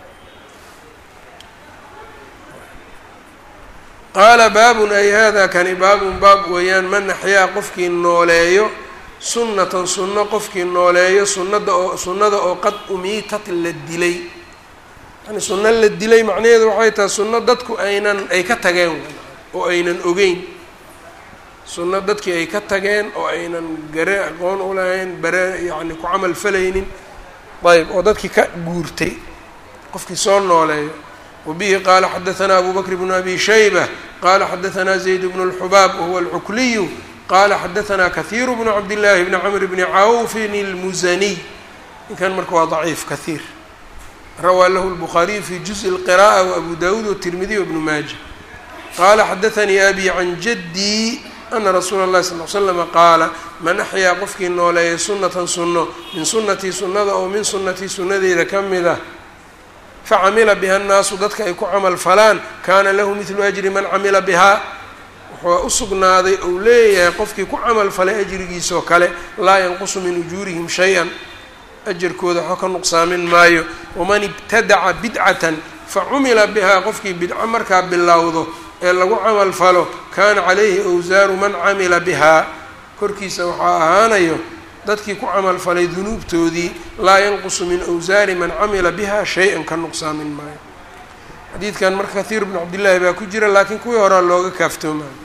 qaala baabun ay hada kani baabun baab weeyaan man axyaa qofkii nooleeyo sunnatan sunno qofkii nooleeyo sunnada oo sunnada oo qad umiitat la dilay yani sunno la dilay macnaheedu waxay tahay sunno dadku aynan ay ka tageen oo aynan ogeyn sunno dadkii ay ka tageen oo aynan gare aqoon u lahayn bare yacni ku camal falaynin ayb oo dadkii ka guurtay qofkii soo nooleeyo wabihi qaala xadahanaa abu bakr bnu abi shayba qaala xadahanaa zayd bnu اlxubaab wahuwa alcukliyu qala xadahanaa kahiiru bnu cabdillaahi bni camr bni cawfin اlmusaniy ninkan marka waa daciif kahiir rawaa lahu lbukhaariyu fi juزءi اlqiraءة wabu dawuud wالtirmidiy wbnu maaja qala xadaanii abi can jadii ana rasuula اllahi sal l slama qaala man axyaa qofkii nooleeya sunatan sunno min sunatii sunnada oo min sunatii sunnadeeda ka mid ah facamila biha nnaasu dadka ay ku camal falaan kaana lahu midlu ajri man camila bihaa wuxuu u sugnaaday ou leeyahay qofkii ku camal falay ajrigiisoo kale laa yanqusu min ujuurihim shay-an ajarkooda waxba ka nuqsaamin maayo waman ibtadaca bidcatan facumila bihaa qofkii bidco markaa bilowdo ee lagu camal falo kaana calayhi awsaaru man camila bihaa korkiisa waxaa ahaanayo dadkii ku camalfalay dunuubtoodii laa yanqusu min awsaari man camila biha shay-an ka nuqsaamin maayo xadiidkan marka kathiir bnu cabdillaahi baa ku jira laakiin kuwii horaa looga kaaftoomayo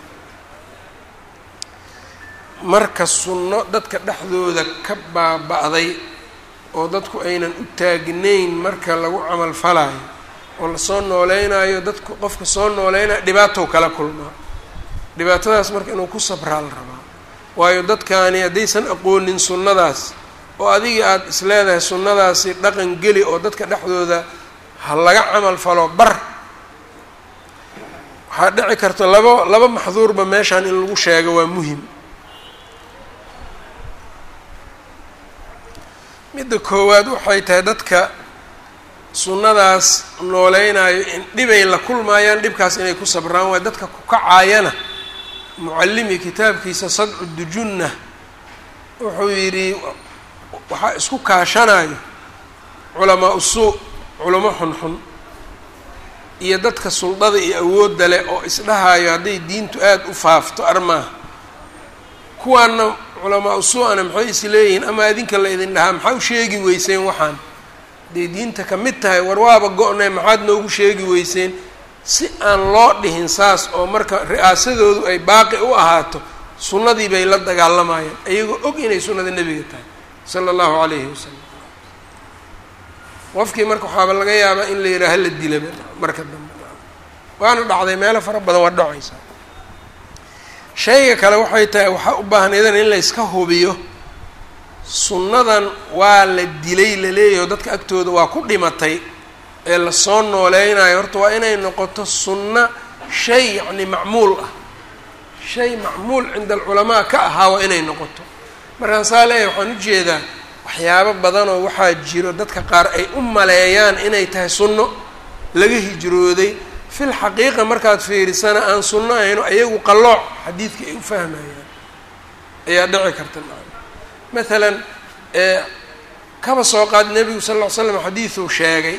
marka sunno dadka dhexdooda ka baaba-day oo dadku aynan u taagnayn marka lagu camal falaayo oo lasoo nooleynayo dadku qofka soo nooleynayo dhibaatow kala kulmaa dhibaatadaas marka inuu ku sabraa la rabaa waayo dadkaani haddaysan aqoonin sunnadaas oo adigii aada isleedahay sunnadaasi dhaqan geli oo dadka dhexdooda ha laga camal falo bar waxaa dhici karta laba laba maxduurba meeshaan in lagu sheego waa muhim midda koowaad waxay tahay dadka sunnadaas nooleynayo in dhibay la kulmaayaan dhibkaas inay ku sabraan waay dadka ku kacaayana mucallimi kitaabkiisa sadcu dujunna wuxuu yidhi waxaa isku kaashanayo culamaa usuu culamo xunxun iyo dadka suldada iyo awoodda leh oo isdhahayo hadday diintu aada u faafto armaaha kuwaana culamaa usuu-ana maxay is leeyihiin ama adinka la idin dhahaa maxaa u sheegi weyseen waxaan hadday diinta ka mid tahay war waaba go-nay maxaad noogu sheegi weyseen si aan loo dhihin saas oo marka ri-aasadoodu ay baaqi u ahaato sunnadii bay la dagaalamayaan iyagoo og inay sunnada nebiga tahay sala allahu calayhi wasalam qofkii marka waxaaba laga yaabaa in la yidhaha la dilaba marka dambe waana dhacday meelo fara badan waa dhacaysaa shayga kale waxay tahay waxaa u baahan idan in la yska hubiyo sunnadan waa la dilay laleeyaho dadka agtooda waa ku dhimatay ee lasoo nooleynayo horta waa inay noqoto sunno shay yacni macmuul ah shay macmuul cinda alculamaa ka ahaa waa inay noqoto markaan saa leeyahay waxaan ujeedaa waxyaabo badanoo waxaa jiro dadka qaar ay u maleeyaan inay tahay sunno laga hijrooday fil xaqiiqa markaad fiirisana aan sunno ahayno ayagu qallooc xadiidka ay u fahmayaan ayaa dhici karta maalan kaba soo qaad nebigu sal ll ly slam xadiiduu sheegay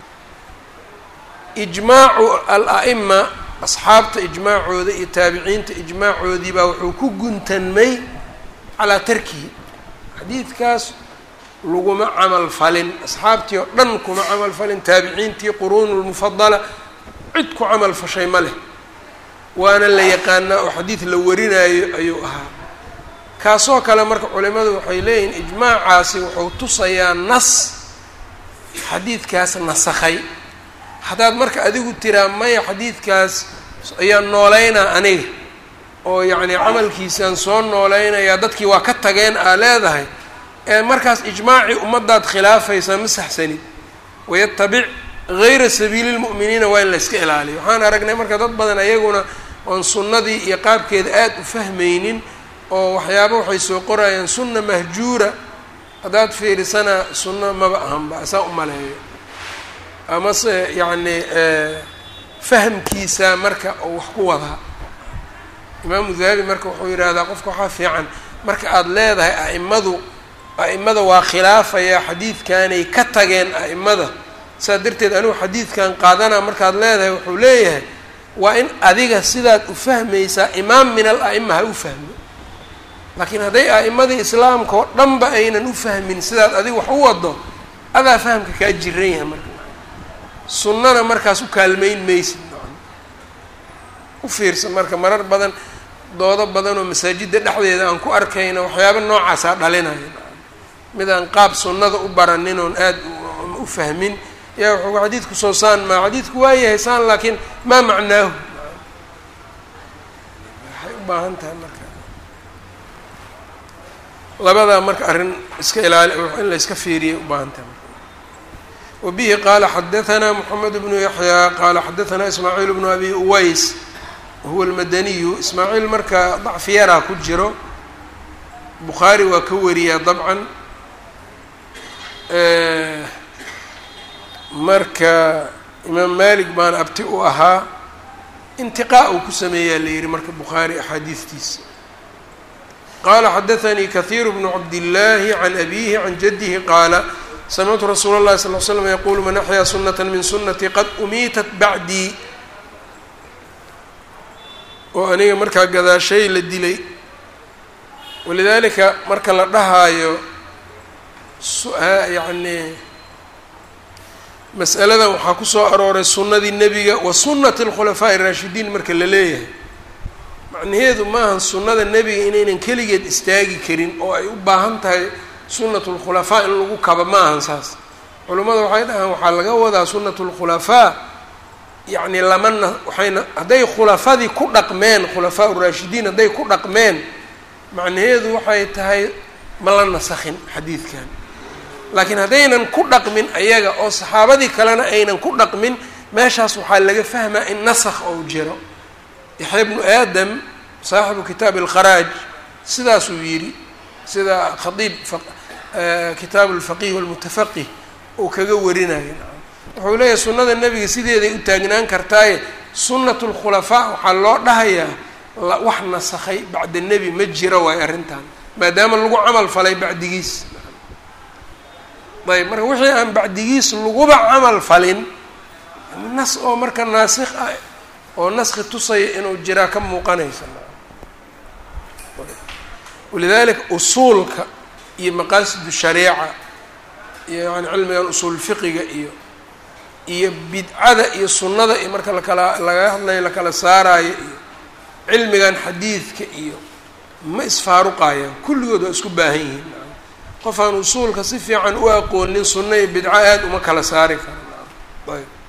ijmaacu al-a'ima asxaabta ijmaacooda iyo taabiciinta ijmaacoodii baa wuxuu ku guntanmay calaa tarkihi xadiidkaas laguma camal falin asxaabtii oo dhan kuma camal falin taabiciintii quruunu lmufadala cid ku camal fashay ma leh waana la yaqaanaa oo xadiid la warinaayo ayuu ahaa kaasoo kale marka culimadu waxay leeyihiin ijmaacaasi wuxuu tusayaa nas xadiidkaas nasakhay haddaad marka adigu tiraa maya xadiidkaas ayaan nooleynaa aniga oo yacni camalkiisaan soo nooleynayaa dadkii waa ka tageen aa leedahay ee markaas ijmaacii ummaddaad khilaafaysaa ma saxsanid wayatabic gayra sabiili lmu'miniina waa in la yska ilaaliyo waxaan aragnay marka dad badan ayaguna oon sunnadii iyo qaabkeeda aada u fahmaynin oo waxyaaba waxay soo qorayaan sunna mahjuura haddaad fiirisana sunno maba ahanba saa u maleeyo amase yacni fahamkiisa marka oo wax ku wadaa imaamu dahabi marka wuxuu yidhaahdaa qofka waxaa fiican marka aada leedahay a'imadu a'imada waa khilaafaya xadiidkanay ka tageen a'imada saas darteed anigu xadiidkan qaadanaa markaad leedahay wuxuu leeyahay waa in adiga sidaad u fahmaysaa imaam min al a'ima ha u fahmo laakiin hadday a'imadii islaamka oo dhanba aynan u fahmin sidaad adiga wax u wado adaa fahamka kaa jiran yahay marka sunnana markaas u kaalmayn maysid u fiirsan marka marar badan doodo badan oo masaajidda dhexdeeda aan ku arkayna waxyaaba noocaasaa dhalinaya mid aan qaab sunnada u baranin oon aada u fahmin yaa wuxuu xadiidku soo saan maa xadiidku waa yahay saan laakiin maa macnaahu waxay u baahan tahay marka labadaa marka arrin iska ilaali in la iska fiiriyay u baahan tahay wa bihi qaala xadahanaa moxamed bnu yaxyaa qaala xadahanaa ismaaciil bnu abi uways huwa almadaniyu ismaaciil marka dacfi yaraa ku jiro bukhaari waa ka wariyaa dabcan marka imaam malik baana abti u ahaa intiqaa uu ku sameeyaa la yihi marka bukhaari axaadiistiisa qaala xadaanii kahiiru bnu cabdillaahi can abiihi can jaddihi qaala samictu rasuula اllahi sal l slam yaquulu man axyaa sunata min sunatii qad umiitat bacdii oo aniga markaa gadaashay la dilay walidaalika marka la dhahaayo yacni mas'aladan waxaa ku soo arooray sunnadii nebiga wa sunnati alkhulafaa'i araashidiin marka la leeyahay macnaheedu maahan sunnada nebiga inaynan keligeed istaagi karin oo ay u baahan tahay sunnatu lkhulafaa in lagu kaba ma ahan saas culummada waxay dhahaan waxaa laga wadaa sunnatu lkhulafaa yacni lamana waxayna hadday khulafadii ku dhaqmeen khulafaa uraashidiin hadday ku dhaqmeen macnaheedu waxay tahay ma la nasakhin xadiidkan laakiin haddaynan ku dhaqmin ayaga oo saxaabadii kalena aynan ku dhaqmin meeshaas waxaa laga fahmaa in nasakh ou jiro yaxya bnu aadam saaxibu kitaabi alkharaaj sidaasuu yidhi sida khadiib kitaabu alfaqih walmutafaqih uu kaga warinayo wuxuu leeyahay sunnada nebiga sideeday u taagnaan kartaaye sunnatu lkhulafaa waxaa loo dhahayaa wax nasakhay bacda nebi ma jiro waayo arrintan maadaama lagu camal falay bacdigiis ayb marka wixii aan bacdigiis laguba camal falin nas oo marka naasikh ah oo naski tusaya inuu jiraa ka muuqanaysa walidalika usuulka iyo maqaasidu shariica iyo yani cilmigan usuul fiqiga iyo iyo bidcada iyo sunnada iyo marka lakala laga hadlayo lakala saaraayo iyo cilmigan xadiidka iyo ma isfaaruqayaan kulligood waa isku baahan yihiin qof aan usuulka si fiican u aqoonin sunno iyo bidco aada uma kala saari kara ayb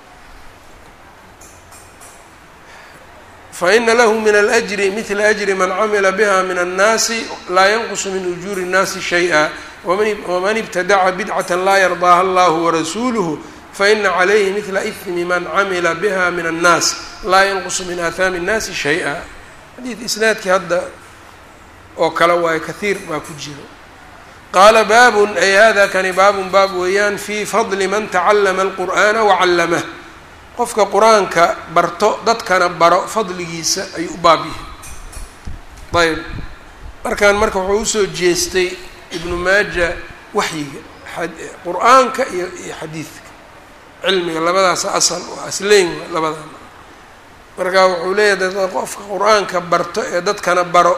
faina lahu min alأjri midla أjri man camila biha min الnaasi laa yanqusu min ujuuri الnaasi shayئa waman ibtadaca bidcaة laa yardaaha allah warasuuluhu faina calayhi midla ihmi man camila biha min الnaas laa yanqusu min aathaami الnaasi shayئa xadiid isnaadkii hadda oo kale waayo kahiir baa ku jiro qaala baabun ay hada kani baabun baab weeyaan fii fadli man tacallama alqur'aana wacallamah qofka qur-aanka barto dadkana baro fadligiisa ayuu u baab yahay ayb markaan marka wuxuu usoo jeestay ibnu maaja waxyiga qur-aanka iyo iyo xadiidka cilmiga labadaas asal oo asleyn labadan marka wuxuu leeyahay dad qofka qur-aanka barto ee dadkana baro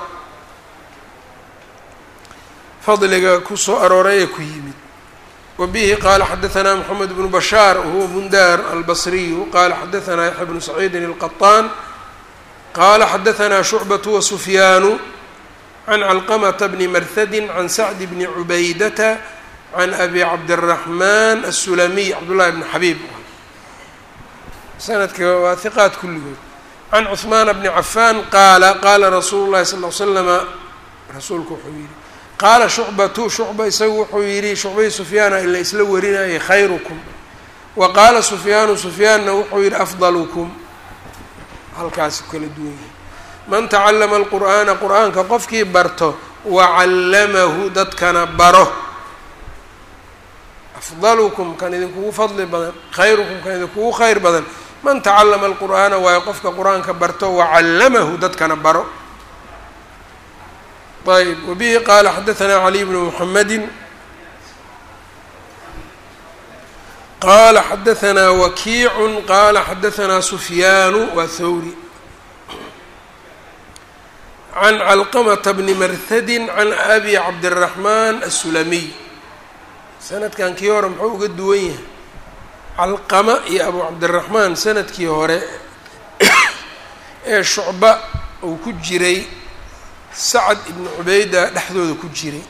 fadliga kusoo arooray ee ku yimid wa bihi qaala xadaثna mxamed bnu bashaar wahuwa bundar albasriyu qala xadaثna yaxya bnu saciidin الqaطaan qala xadaثna shucbaة wasufyaanu can calqmta bni marhadi can sacd bni cubaydata can abi cabdالraxman aلsulamiy cabdullahi bni xabiib sanadka waa hiqaat kulligood can cuثmaana bni cafaan qaala qaala rasuulu lahi sal l slama rasuulku wuxuu yihi qaala shucbatu shucba isagu wuxuu yidhi shucbai sufyaana ila isla warinayay khayrukum wa qaala sufyaanu sufyaanna wuxuu yidhi afdalukum halkaasi kala duwan yahay man tacallama alqur'aana qur-aanka qofkii barto wacallamahu dadkana baro afdalukum kan idinkugu fadli badan khayrukum kan idinkugu khayr badan man tacallama alqur'aana waayo qofka qur-aanka barto wacallamahu dadkana baro ayb wbihi qala xadaثna caliy bnu mxamedi qala xadaثna wakiicu qala xadaثna sufyaanu waa thawri can calqmta bni marhadi can abi cabdالraxman aلsulamiy sanadkan kii hore muxuu uga duwan yahay calqama iyo abu cabdالraxmaan sanadkii hore ee shucba uu ku jiray sacd ibnu cubayda dhexdooda ku jiray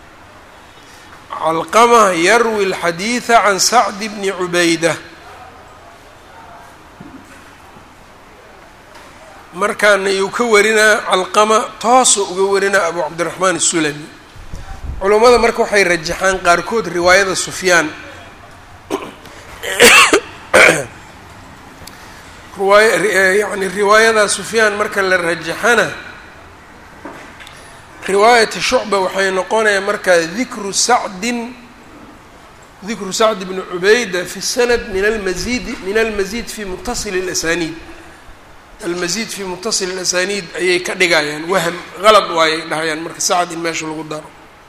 calqama yarwi اlxadiida can sacd bni cubayda markaana yuu ka warinaa calqama toosoo uga warinaa abu cabdiraxmaan الsulami culummada marka waxay rajaxaan qaarkood riwaayada sufyaan riwaay yani riwaayada sufyaan marka la rajaxana riwaayati shucba waxay noqonaya markaa dikru sacdin dikru sacd bni cubayda fi sanad min almazidi min almazid fi muttasil اlasaniid almazid fi muttasil اlasaniid ayay ka dhigayaan wahm qalad waayay dhahayaan marka sacd in meesha lagu daro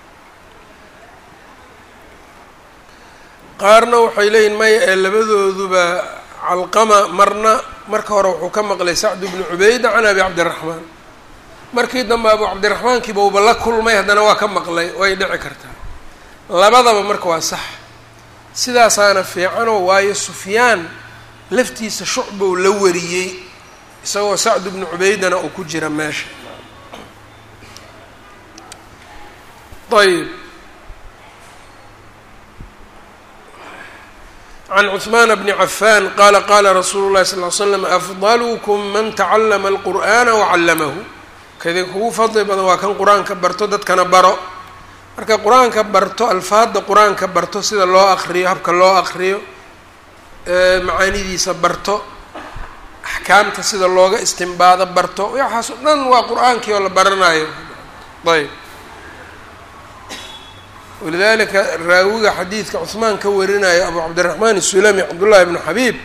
qaarna waxay leeyihin maya ee labadooduba calqama marna marka hore wuxuu ka maqlay sacd bni cubayda can abi cabdiraxmaan markii dambe abu cabdiraxmaankiiba uba la kulmay haddana waa ka maqlay way dhici kartaa labadaba marka waa sax sidaasaana fiicanoo waayo sufyaan laftiisa shucbow la wariyey isagoo sacd bnu cubaydana uu ku jira meesha ayb can cثmaan bni cafan qala qala rasuulu اlahi sal ly slam afdalkm man tacalama alqur'ana wacallamahu kadin kugu fadli badan waa kan qur-aanka barto dadkana baro marka qur-aanka barto alfaadda qur-aanka barto sida loo aqriyo habka loo aqriyo macaanidiisa barto axkaamta sida looga istimbaado barto waxaas o dhan waa qur-aankii oo la baranayo ayb walidalika raawiga xadiidka cuhmaan ka warinayo abu cabdiraxmaan isulami cabdullahi bnu xabiib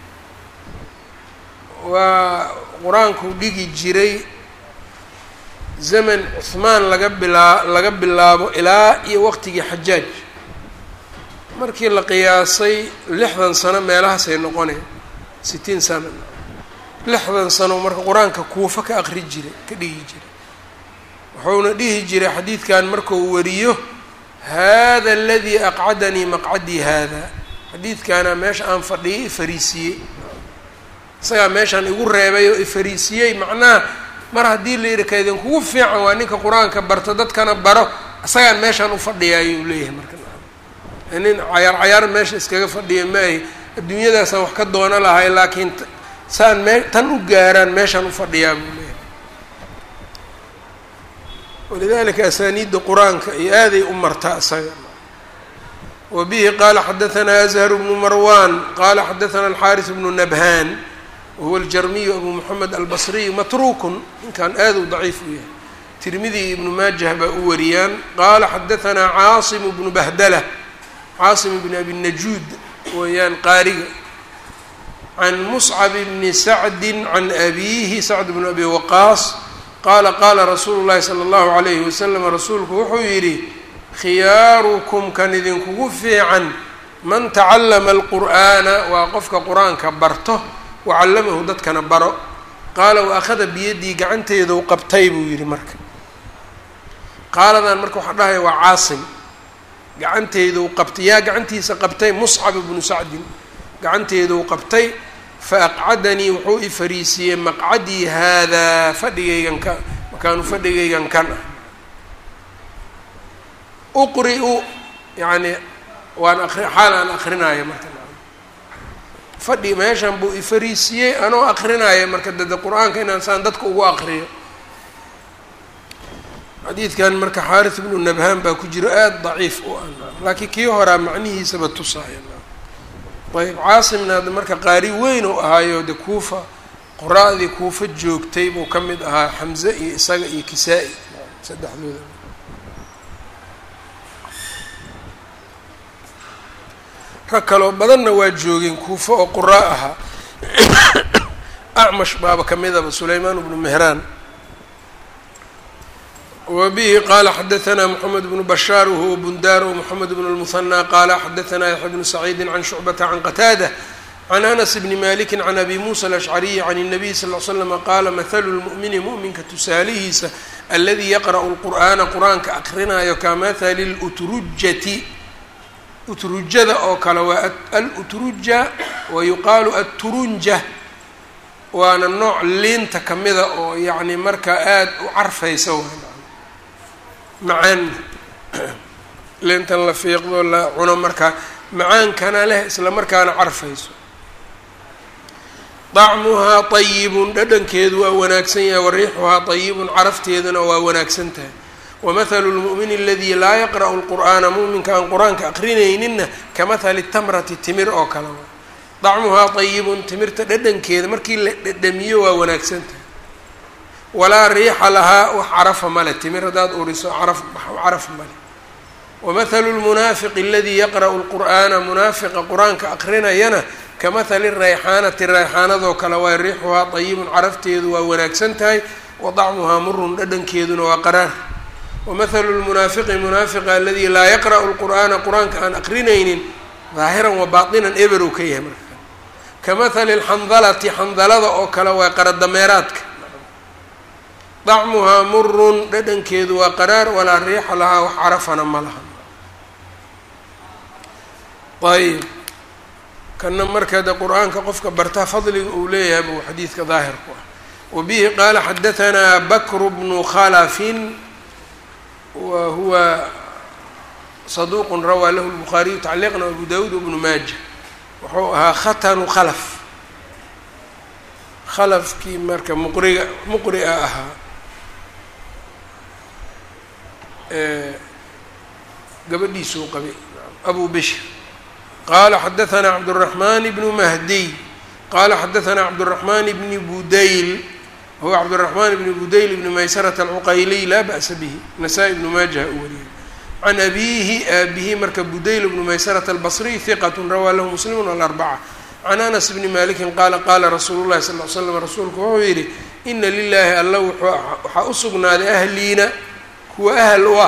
waa qur-aankuu dhigi jiray zaman cuhmaan laga bilaa laga bilaabo ilaa iyo waqtigii xajaaj markii la qiyaasay lixdan sano meelahaasay noqoneen sitiin sano lixdan sano marka qur-aanka kuufa ka aqri jiray ka dhigi jiray wuxuuna dhihi jiray xadiidkan markuu wariyo hada aladii aqcadanii maqcadii hada xadiidkaana meesha aan fadhiyay ifariisiyey isagaa meeshaan igu reebay oo ifariisiyey macnaha mar haddii la yidhi kaydin kugu fiican waa ninka qur-aanka barto dadkana baro isagaan meeshaan u fadhiya ayuu leeyahay marka nin cayaar cayaar meesha iskaga fadhiya maahi adduunyadaasaan wax ka doono lahay laakiin saan mee tan u gaaraan meeshaan u fadhiyaa buu leeyahay walidalika asaaniidda qur-aanka iyo aaday u martaa isaga wa bihi qaala xadahanaa azhar bnu marwan qaala xadahanaa alxaaris bnu nabhan wahuwa aljarmiyu abu moxamed albasriyu matrukun ninkan aad u daciif u yahay tirmidi iyo ibnu maajah baa u wariyaan qaala xadahanaa caasimu bnu bahdala caasim bni abi najuud weeyaan qaariga can muscab bni sacdi can abiihi sacd bnu abi waqaas qaala qaala rasuulu llahi sala allahu calayhi wasalam rasuulku wuxuu yidhi khiyaarukum kan idinkugu fiican man tacallama alqur'aana waa qofka qur-aanka barto wacallamahu dadkana baro qaala wa akhada biyaddii gacanteedu qabtay buu yidhi marka qaaladan marka waxaa dhahaya waa caasim gacanteeduu qabtay yaa gacantiisa qabtay muscab ibnu sacdin gacanteeduu qabtay fa aqcadanii wuxuu i fariisiiyey maqcadii haadaa fadhigaygan ka makaanu fadhigaygan kan ah uqri-u yacni waan aqri xaal aan aqrinaayo marka fadhi meeshan buu i fariisiiyey anoo aqrinaayo marka dade qur-aanka inaan saan dadka ugu aqriyo xadiidkan marka xaaris ibnu nabhaan baa ku jiro aada daciif u ah laakiin kii horaa macnihiisaba tusaaya ayb caasimna hadda marka qaari weyn uu ahaayo de kuufa qora-dii kuufa joogtay buu ka mid ahaa xamze iyo isaga iyo kisaa-i saddexdooda rag kaloo badanna waa joogeen kuufa oo qoraa ahaa acmash baaba ka midaba sulaymaan bnu mehraan wa bihi qaala xadahanaa moxamed bnu bashaar wahuwa bundaar wmoxamed bnu lmuhanaa qaala xadahanaa yaxya bnu saciidi can shucbata can qataada can anas bni maliki can abi muusa alashcariyi can الnabiy sal l slama qaala mathalu lmu'mini mu'minka tusaalihiisa aladii yaqra'u lqur'aana qur-aanka aqrinayo kamahali lutrujati utrujada oo kale waa alutruja wa yuqaalu atturunja waana nooc liinta kamida oo yacni markaa aada u carfaysa macaan liintan la fiiqdo la cuno markaa macaankana leh isla markaana carfayso dacmuhaa طayibun dhadhankeedu waa wanaagsan yahay wariixuhaa طayibun carafteeduna waa wanaagsan tahay wamahalu lmu'mini aladii laa yaqra'u lqur'aana mu'minka aan qur-aanka aqrinayninna kamahali tamrati timir oo kale waa dacmuhaa طayibun timirta dhadhankeeda markii la dhadhamiyo waa wanaagsan tahay walaa riixa lahaa wax carafa male timir haddaad uriso caraf caraf male wamahalu lmunaafiqi aladii yaqra'u lqur'aana munaafiqa qur-aanka aqrinayana kamahali rayxaanati rayxaanadoo kale waa riixuhaa طayibun carafteedu waa wanaagsan tahay wa dacmuhaa murun dhadhankeeduna waa qaraar wamahalu lmunaafiqi munaafiqa aladii laa yaqra'u lqur'aana qur-aanka aan aqrinaynin daahiran wa baatinan eberow ka yahay marka kamahali lxandalati xandalada oo kale waa qaradameeraadka dacmuhaa murun dhadhankeedu waa qaraar walaa riixa lahaa wax carafana ma laha ayb kana marka de qur-aanka qofka bartaa fadliga uu leeyahay buu xadiidka daahir ku ah wabihi qaala xadahanaa bakru bnu khalafin wa huwa saduuqun rawaa lahu lbukhaariyu tacliiqan abu dawuud wabnu maaja wuxuu ahaa khatanu khalaf khalafkii marka muqriga muqria ahaa gabadhiisuu qabay abu bishr qala xadahanaa cabdالرaحman bnu mahdiy qala xadahanaa cabdالرaحman bni budayl huwa cabdالرaحman bni budayl bni maysarة alcuqayliy laa ba'sa bihi nasaa-i bnu maajaha u wariyay can abiihi aabihi marka budayl bnu maysarة albصriy hiqat rawaa lahu muslim alarbca can anas bni maliki qaala qaala rasuulu lahi sal l slam rasuulku wuxuu yidhi ina lilaahi alla waxaa u sugnaaday ahliina kuwa ahl u ah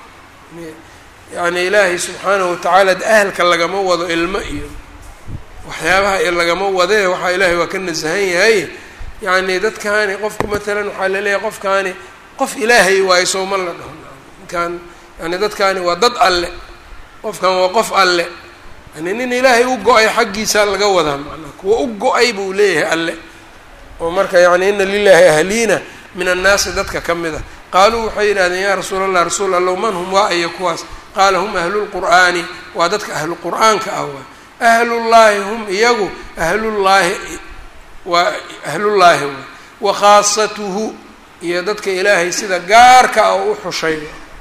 yani ilaahay subxaanahu watacaala ahalka lagama wado ilmo iyo waxyaabaha lagama wadee waxaa ilaahay waa ka nasahan yahay yani dadkaani qofku matalan waxaa laleeyahay qofkaani qof ilaahay waayo sooma la dhaho ninkaan yani dadkaani waa dad alle qofkan waa qof alle yani nin ilaahay u go-ay xaggiisa laga wadaa macnaha kuwa u go-ay buu leeyahay alle oo marka yani ina lilaahi ahliina min annaasi dadka ka mid a qaaluu waxay yidhahdeen yaa rasuul allah rasuul allow man hum waa iyo kuwaas qaala hum ahlulqur'aani waa dadka ahlu qur'aanka ah waay ahlullaahi hum iyagu ahlullaahi waa ahlullaahi waay wa khaasatuhu iyo dadka ilaahay sida gaarka ah oo u xushay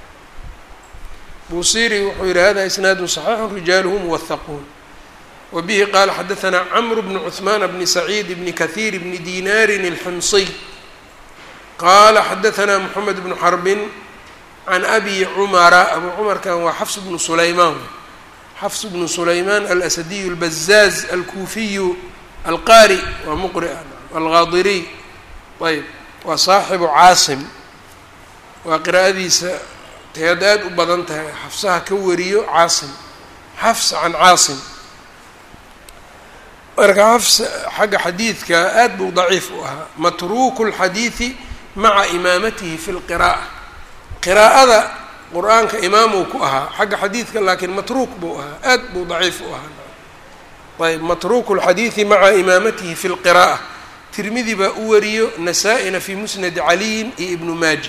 buusiri wuxuu yihi hada isnaadu صaxiixu rijaaluhu muwahaquun wa bihi qaala xadahanaa camru bnu cuثmaan bni saciid bni kahiir bni dinaarin اlximsiy qaala xadahanaa moxamed bnu xarbin can abi cumara abu cumarkan waa xafs bnu sulaymaan xafs bnu sulaymaan alasadiyu albazaaz alkuufiyu alqaari waa muqri algaadiriy ayb waa saaxibu caasim waa qiraa'adiisa teed aad u badan tahay xafsaha ka wariyo caasim xafs can caasim marka xafs xagga xadiidka aad buu daciif u ahaa matruuku اlxadiidi maca imaamatihi fi lqira'a qiraa'ada qur-aanka imaamuu ku ahaa xagga xadiidka laakiin matruuk buu ahaa aad buu daciif u ahaa ayb matruuku اlxadiidi maca imaamatihi fi lqira'a tirmidi baa u wariyo nasaa-ina fi musnadi caliyin iyo ibnu maaja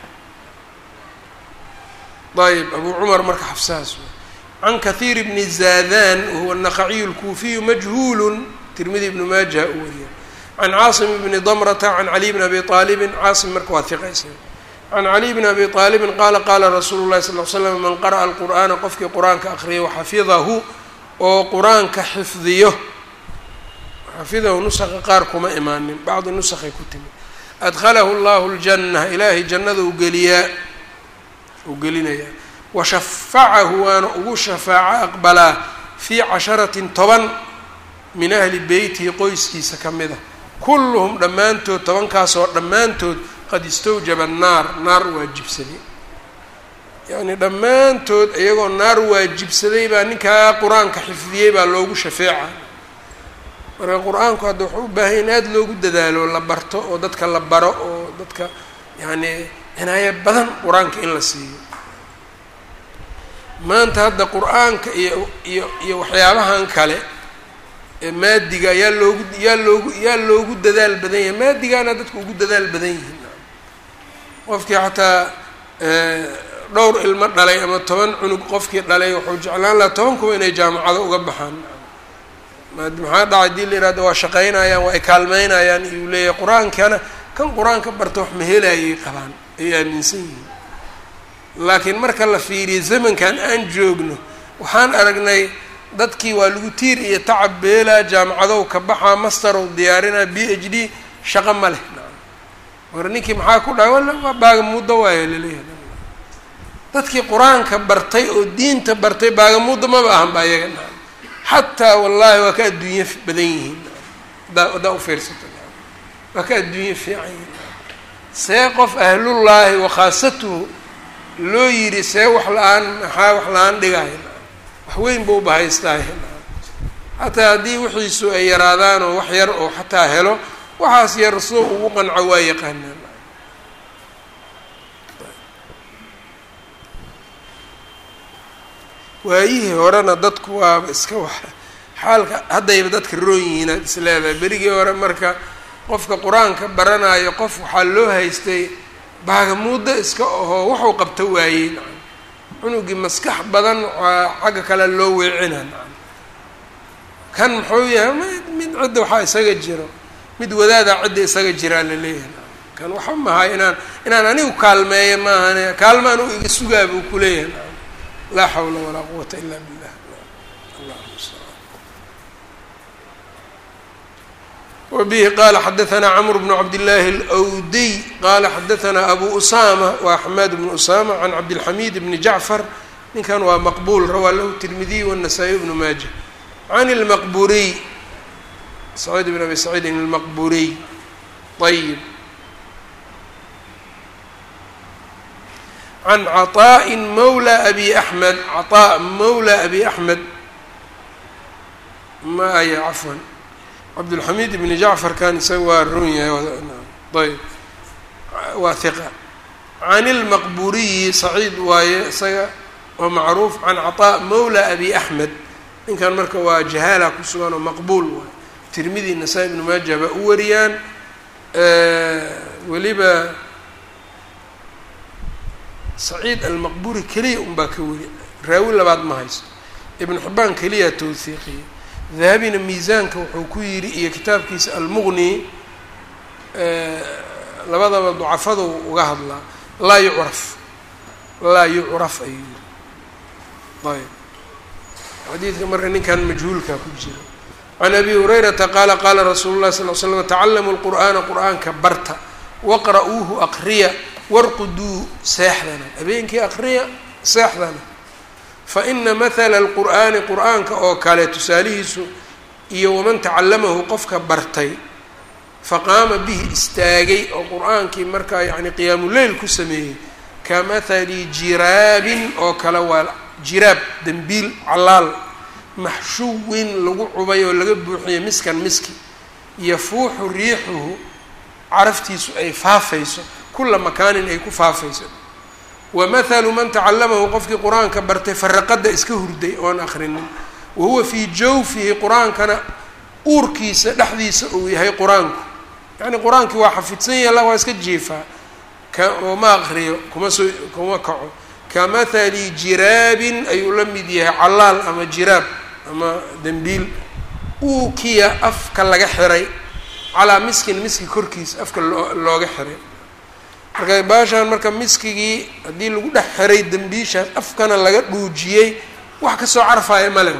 ayb abu cumar marka xafsahaas can kahiir bni zadan wahuwa naqaciyu اlkuufiyu majhuulu tirmidi ibnu maaja u wariya can caasim bni damrata can caliy bni abi aalibin caasim marka waa hiqaysa can caliy bni abi aalibin qaala qaala rasuulu llahi sal l slam man qara'a alqur'aana qofkii qur-aanka aqriyay waxafidahu oo qur-aanka xifdiyo xafidahu nusaqa qaar kuma imaanin bacdi nusakay ku timi adkhalahu llahu ljanna ilaahay jannada u geliyaa uu gelinayaa washafacahu waana ugu shafaaco aqbalaa fii casharatin toban min ahli beytihi qoyskiisa ka mid a kulluhum dhammaantood tobankaasoo dhammaantood qad istawjaba annaar naar waajibsaday yacnii dhammaantood iyagoo naar waajibsaday baa ninkaa qur-aanka xifdiyey baa loogu shafeeca marka qur-aanku hadda wuxuu u baahanya in aada loogu dadaalo la barto oo dadka la baro oo dadka yacnii cinaayo badan qur-aanka in la siiyo maanta hadda qur-aanka iyo iyo iyo waxyaabahan kale ee maadiga yaa loogu yaa loogu yaa loogu dadaal badan yahay maadigaana dadku ugu dadaal badan yihiin qofkii xataa dhowr ilmo dhalay ama toban cunug qofkii dhalay wuxuu jeclaan lahaa toban kuba inay jaamacado uga baxaan maxaa dhacay dii la yihahdo waa shaqaynayaan waa ay kaalmeynayaan iyuu leeyahay qur-aankana kan qur-aanka barta wax mahelayay qabaan ay aaminsan yihiin laakiin marka la fiiriyo zamankan aan joogno waxaan aragnay dadkii waa lagu tiir iyo tacab beelaa jaamacadow ka baxaa masterow diyaarinaa b h d shaqo ma leh war ninkii maxaa ku dhahay walla waa baagamuuddo waayo laleeyahay dadkii qur-aanka bartay oo diinta bartay baagamuuddo maba ahan ba iyaga na xataa wallaahi waa ka adduunye badan yihiin adaa haddaa ufiirsato waa ka adduunye fiican yihiin see qof ahlullaahi wakhaasatuhu loo yidhi see wax la-aan maxaa wax la-aan dhigahay wax weyn buu bahaystaay xataa haddii wixiisu ay yaraadaan oo wax yar oo xataa helo waxaas yar soo ugu qanco waa yaqaanaan waayihii horena dadku waaba iska wax xaalka haddayba dadka roon yihiin aad is leedahay berigii hore marka qofka qur-aanka baranayo qof waxaa loo haystay baagamuuddo iska ahoo waxuu qabto waayey nacam cunugii maskax badan waxaa xagga kale loo weecina nacam kan muxuu yahay mid mid cidda waxaa isaga jiro mid wadaadaa cidda isaga jiraa la leeyahay nacam kan waxa mahay inaan inaan anigu kaalmeeya maahane kaalmaan u iga sugaa buu ku leeyahay nacam laa xawla walaa quwata ila billah wbihi qala xadaثna cmr bn cabdالlahi اlأwdiy qala xadaثna abu usama wa xmaad bn usama can cabdالxamid bni jacfar ninkan waa maqbul rawaa lahu tirmidiy wالnasaa-iy bnu maaja can اlmaqburiy saciid bn abi saciidin اlmaqburiy ayb can caطaءi mawla abi axmed caطاء mawla abi axmed ma aya cafwan cabdulxamiid ibni jacfar kan isaga waa run yahay ayb waa hiqa can ilmaqburiyi saciid waaye isaga waa macruuf can caطaa mawla abi axmed ninkan marka waa jahaala ku sugan oo maqbuul waay tirmidi nasaa-i ibnu maaja baa u wariyaan weliba saciid almaqburi keliya unbaa ka weri raawi labaad ma hayso ibnu xibaan keliya towhiiqiya dahabina miisaanka wuxuu ku yidhi iyo kitaabkiisa almuqni labadaba ducafadu uga hadlaa laa yucraf laa yucraf ayuu yiri ayb xadiidka marka ninkan majhuulka ku jira can abi hurayrata qaala qaala rasuulu llahi sal l slam tacallamu lqur'aana qur'aanka barta waqra'uuhu aqriya warquduu seexdana habeenkii aqriya seexdana faina mahala alqur'aani qur'aanka oo kale tusaalihiisu iyo waman tacallamahu qofka bartay faqaama bihi istaagay oo qur'aankii markaa yacni qiyaamuleyl ku sameeyey ka mathali jiraabin oo kale waa jiraab dembiil callaal maxshuwin lagu cubay oo laga buuxiyey miskan miski yafuuxu riixuhu caraftiisu ay faafayso kula makaanin ay ku faafayso wamahalu man tacallamahu qofkii qur-aanka bartay faraqada iska hurday oon akrinin wahuwa fii jawfihi qur-aankana uurkiisa dhexdiisa uu yahay qur-aanku yacni qur-aankii waa xafidsan yahala waa iska jiifaa ka oo ma akriyo kuma soo kuma kaco ka mathali jiraabin ayuu la mid yahay callaal ama jiraab ama dembiil uukiya afka laga xiray calaa miskin miski korkiisa afka loo looga xiray marka baashaan marka miskigii haddii lagu dhex xiray dembiishaas afkana laga dhuujiyey wax kasoo carfaya male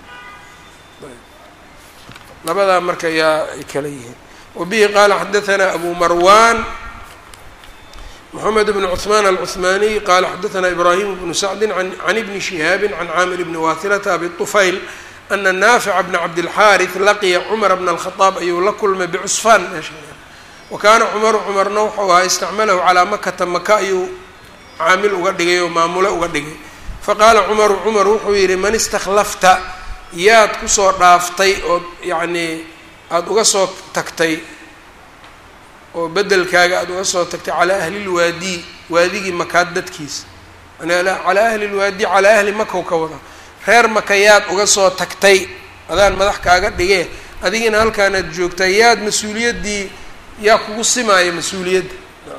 labadaa marka yaa ay kala yihiin wabihi qaala xadaثna abu marwan mxamed bn cثman alcuثmaniy qala xadaثna ibrahim bnu sacdi can ibni shihaabi can caamir bni wasilata abi طufayl ana naafica bna cabdilxaariث laqiya cumar bna alkhadaab ayuu la kulmay bicusfaan meesha wa kaana cumaru cumarna wuxuu ahaa istacmalahu calaa makata maka ayuu caamil uga dhigay oo maamule uga dhigay faqaala cumaru cumar wuxuu yidhi man istakhlafta yaad kusoo dhaaftay ood yacnii aada uga soo tagtay oo bedelkaaga aada uga soo tagtay calaa ahli lwaadi waadigii makaad dadkiisa calaa ahli lwaadi calaa ahli makaw ka wada reer maka yaad uga soo tagtay adaan madax kaaga dhigee adigina halkaanaad joogtaa yaad mas-uuliyaddii yaa kugu simaaya mas-uuliyadda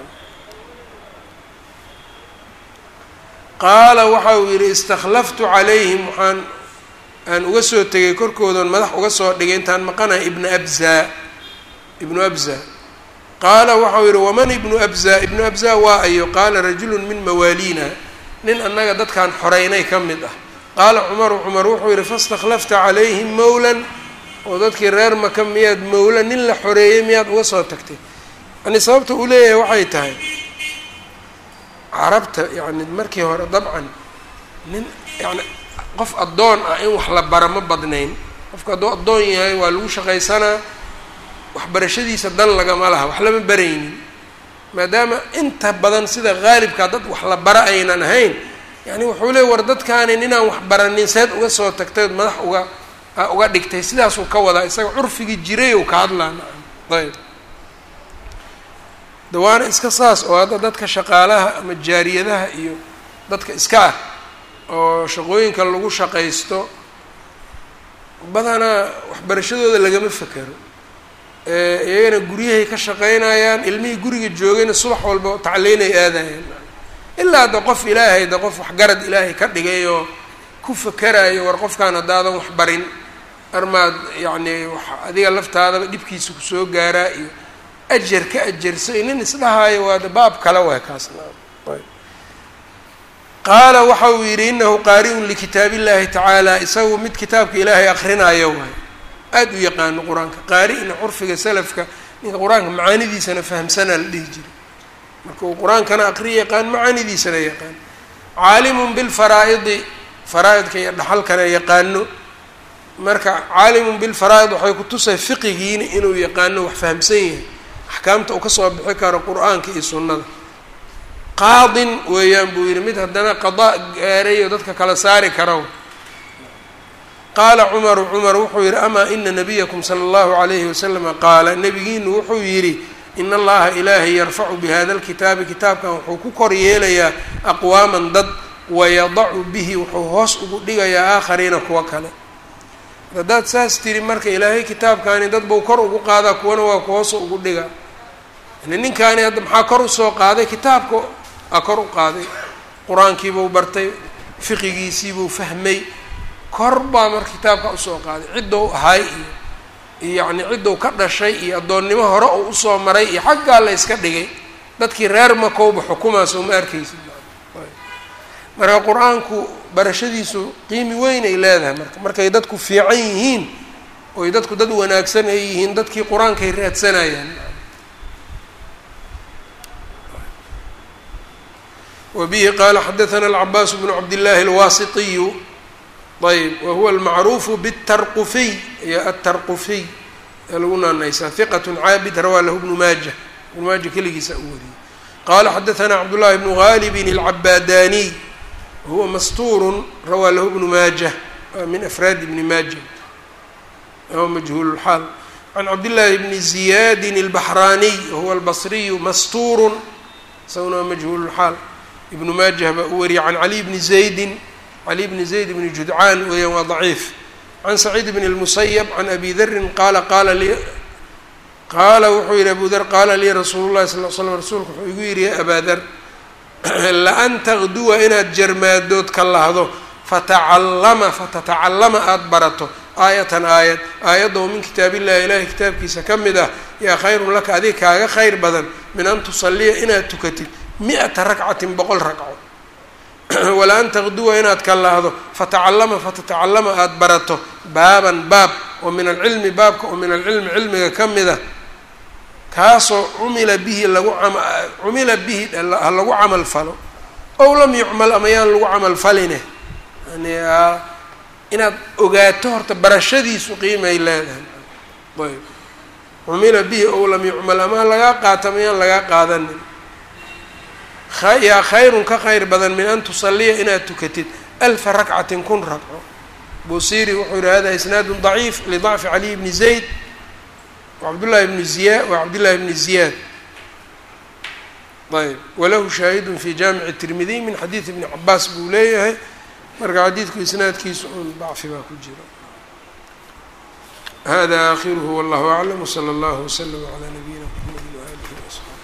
qaala waxa uu yidhi istakhlaftu calayhim waxaan aan uga soo tegay korkoodan madax uga soo dhigay intaan maqanahay ibna abza ibnu abza qaala waxau yidhi waman ibnu abza ibnu abza waa ayo qaala rajulun min mawaaliina nin annaga dadkaan xoreynay ka mid ah qaala cumaru cumar wuxuu yidhi faistakhlafta calayhim mowlan oo dadkii reer maka miyaad mowla nin la xoreeyey miyaad uga soo tagtay yani sababta uu leeyahay waxay tahay carabta yani markii hore dabcan nin yani qof addoon ah in wax la bara ma badnayn qofka hadduu addoon yahay waa lagu shaqaysanaa waxbarashadiisa dan lagama laha wax lama baraynin maadaama inta badan sida haalibkaa dad wax la bara aynan ahayn yani wuxuu leey war dadkaani ninaan wax baranin seed uga soo tagtay madax uga uga dhigtay sidaasuu ka wadaa isaga curfigii jiray ou ka hadlaa nacam ayb dawaana iska saas oo hadda dadka shaqaalaha ama jaariyadaha iyo dadka iska ah oo shaqooyinka lagu shaqaysto badanaa waxbarashadooda lagama fekero iyagana guryahay ka shaqaynayaan ilmihii guriga joogayna subax walba tacliinay aadayaan ilaa da qof ilaahay da qof waxgarad ilaahay ka dhigay oo ku fekerayo war qofkaan haddaadan wax barin armaad yacni wax adiga laftaadaba dhibkiisa kusoo gaaraa iyo ajar ka ajarsa nin isdhahaayo waa da baab kale waay kaasna qaala waxa uu yidhi inahu qaari'un likitaab illahi tacaala isagu mid kitaabka ilaahay akrinayo waay aada u yaqaano qur-aanka qaari-na curfiga salafka ninka qur-aanka macaanidiisana fahamsanaa la dhihi jiray marka uu qur-aankana aqri yaqaan macaanidiisana yaqaan caalimun bilfaraa'idi faraa-idka iyo dhaxalkana yaqaano marka caalimun bilfaraa'id waxay ku tusay fiqigiina inuu yaqaano wax fahamsan yahay axkaamta uu kasoo bixi karo qur-aanka iyo sunnada qaadin weeyaan buu yidhi mid haddana qadaa gaaray oo dadka kala saari karo qaala cumaru cumar wuxuu yidhi amaa ina nabiyakum sala allahu calayhi wasalama qaala nebigiinu wuxuu yidhi in allaha ilaahay yarfacu bihada lkitaabi kitaabkan wuxuu ku kor yeelayaa aqwaaman dad wayadacu bihi wuxuu hoos ugu dhigayaa aakhariina kuwa kale haddaad saas tiri marka ilaahay kitaabkaani dad buu kor ugu qaadaa kuwana waa ku hoos ugu dhigaa yani ninkaani hadda maxaa kor usoo qaaday kitaabka aa kor u qaaday qur-aankiibuu bartay fiqigiisiibuu fahmay kor baa marka kitaabka usoo qaaday ciddou ahay iyo iyo yacni ciddou ka dhashay iyo addoonnimo hore uu usoo maray iyo xaggaa la yska dhigay dadkii reer makowba xukumaas uma arkaysid marka qur-aanku barashadiisu qiimi weyn ay leedahay marka markay dadku fiican yihiin oy dadku dad wanaagsan ay yihiin dadkii qur-aankay raadsanayaan wbihi qala xadaثna الcabaas bnu cabdالlahi الwasitiyu ayb wahuwa almacruufu bالtarqufiy iyo aلtarqufiy ee lagu naanaysaa hiqat caabid rawaa lahu bnu maaja ibnu maaja keligiisa u wariyey qala xadaثna cabdالlahi bnu galibin الcabaadaniy wahuwa mastuur rawaa lahu bnu maaja min afraadi bni maaja wahuwa majhuul اlxaal can cabdالlahi bni ziyadi الbaxraniy wahuwa albصriyu mastuur isaguna waa majhuul اlxaal ibnu maajah baa u wariyay can cali bni zaydin cali bni zayd bni judcaan weeyaan waa daciif can saciid bn اlmusayab can abi darin qaala qaala li qaala wuxuu yihi abu dar qaala lii rasuulu llahi sal l slam rasuulku wuxuu igu yidhi ya abaa dar laan taqduwa inaad jarmaadood ka lahdo fatacallama fatatacallama aada barato aayatan aayad aayadda oo min kitaab illahi ilaahay kitaabkiisa ka mid ah yaa khayrun laka adiga kaaga khayr badan min an tusalliya inaad tukatid mi-ata ragcatin boqol ragco wala an taqduwa inaad ka lahdo fatacallama fatatacallama aada barato baaban baab oo min alcilmi baabka oo min alcilmi cilmiga ka mid a kaasoo cumila bihi lagu ama cumila bihi ha lagu camal falo ow lam yucmal ama yaan lagu camal faline yani inaad ogaato horta barashadiisu qiimay leedahay ayb cumila bihi ow lam yucmal ama ha lagaa qaato ama yaan lagaa qaadanin yaa khayrun ka khayr badan min an tusaliya inaad tukatid alfa rakcatin kun ragco busiri wuxuu yihi hada isnaadun daciif lidacfi caliy bni zayd wacabdullahi bni ziya wacabdillahi bni ziyaad ayb walahu shaahidun fi jaamici tirmidiy min xadiidi bni cabaas buu leeyahay marka xadiidku isnaadkiisu un dacfi baa ku jira hada akhiruhu wallahu aclam wsala allahu wslama calaa nabiyina mxamedi waalihi wasaxbi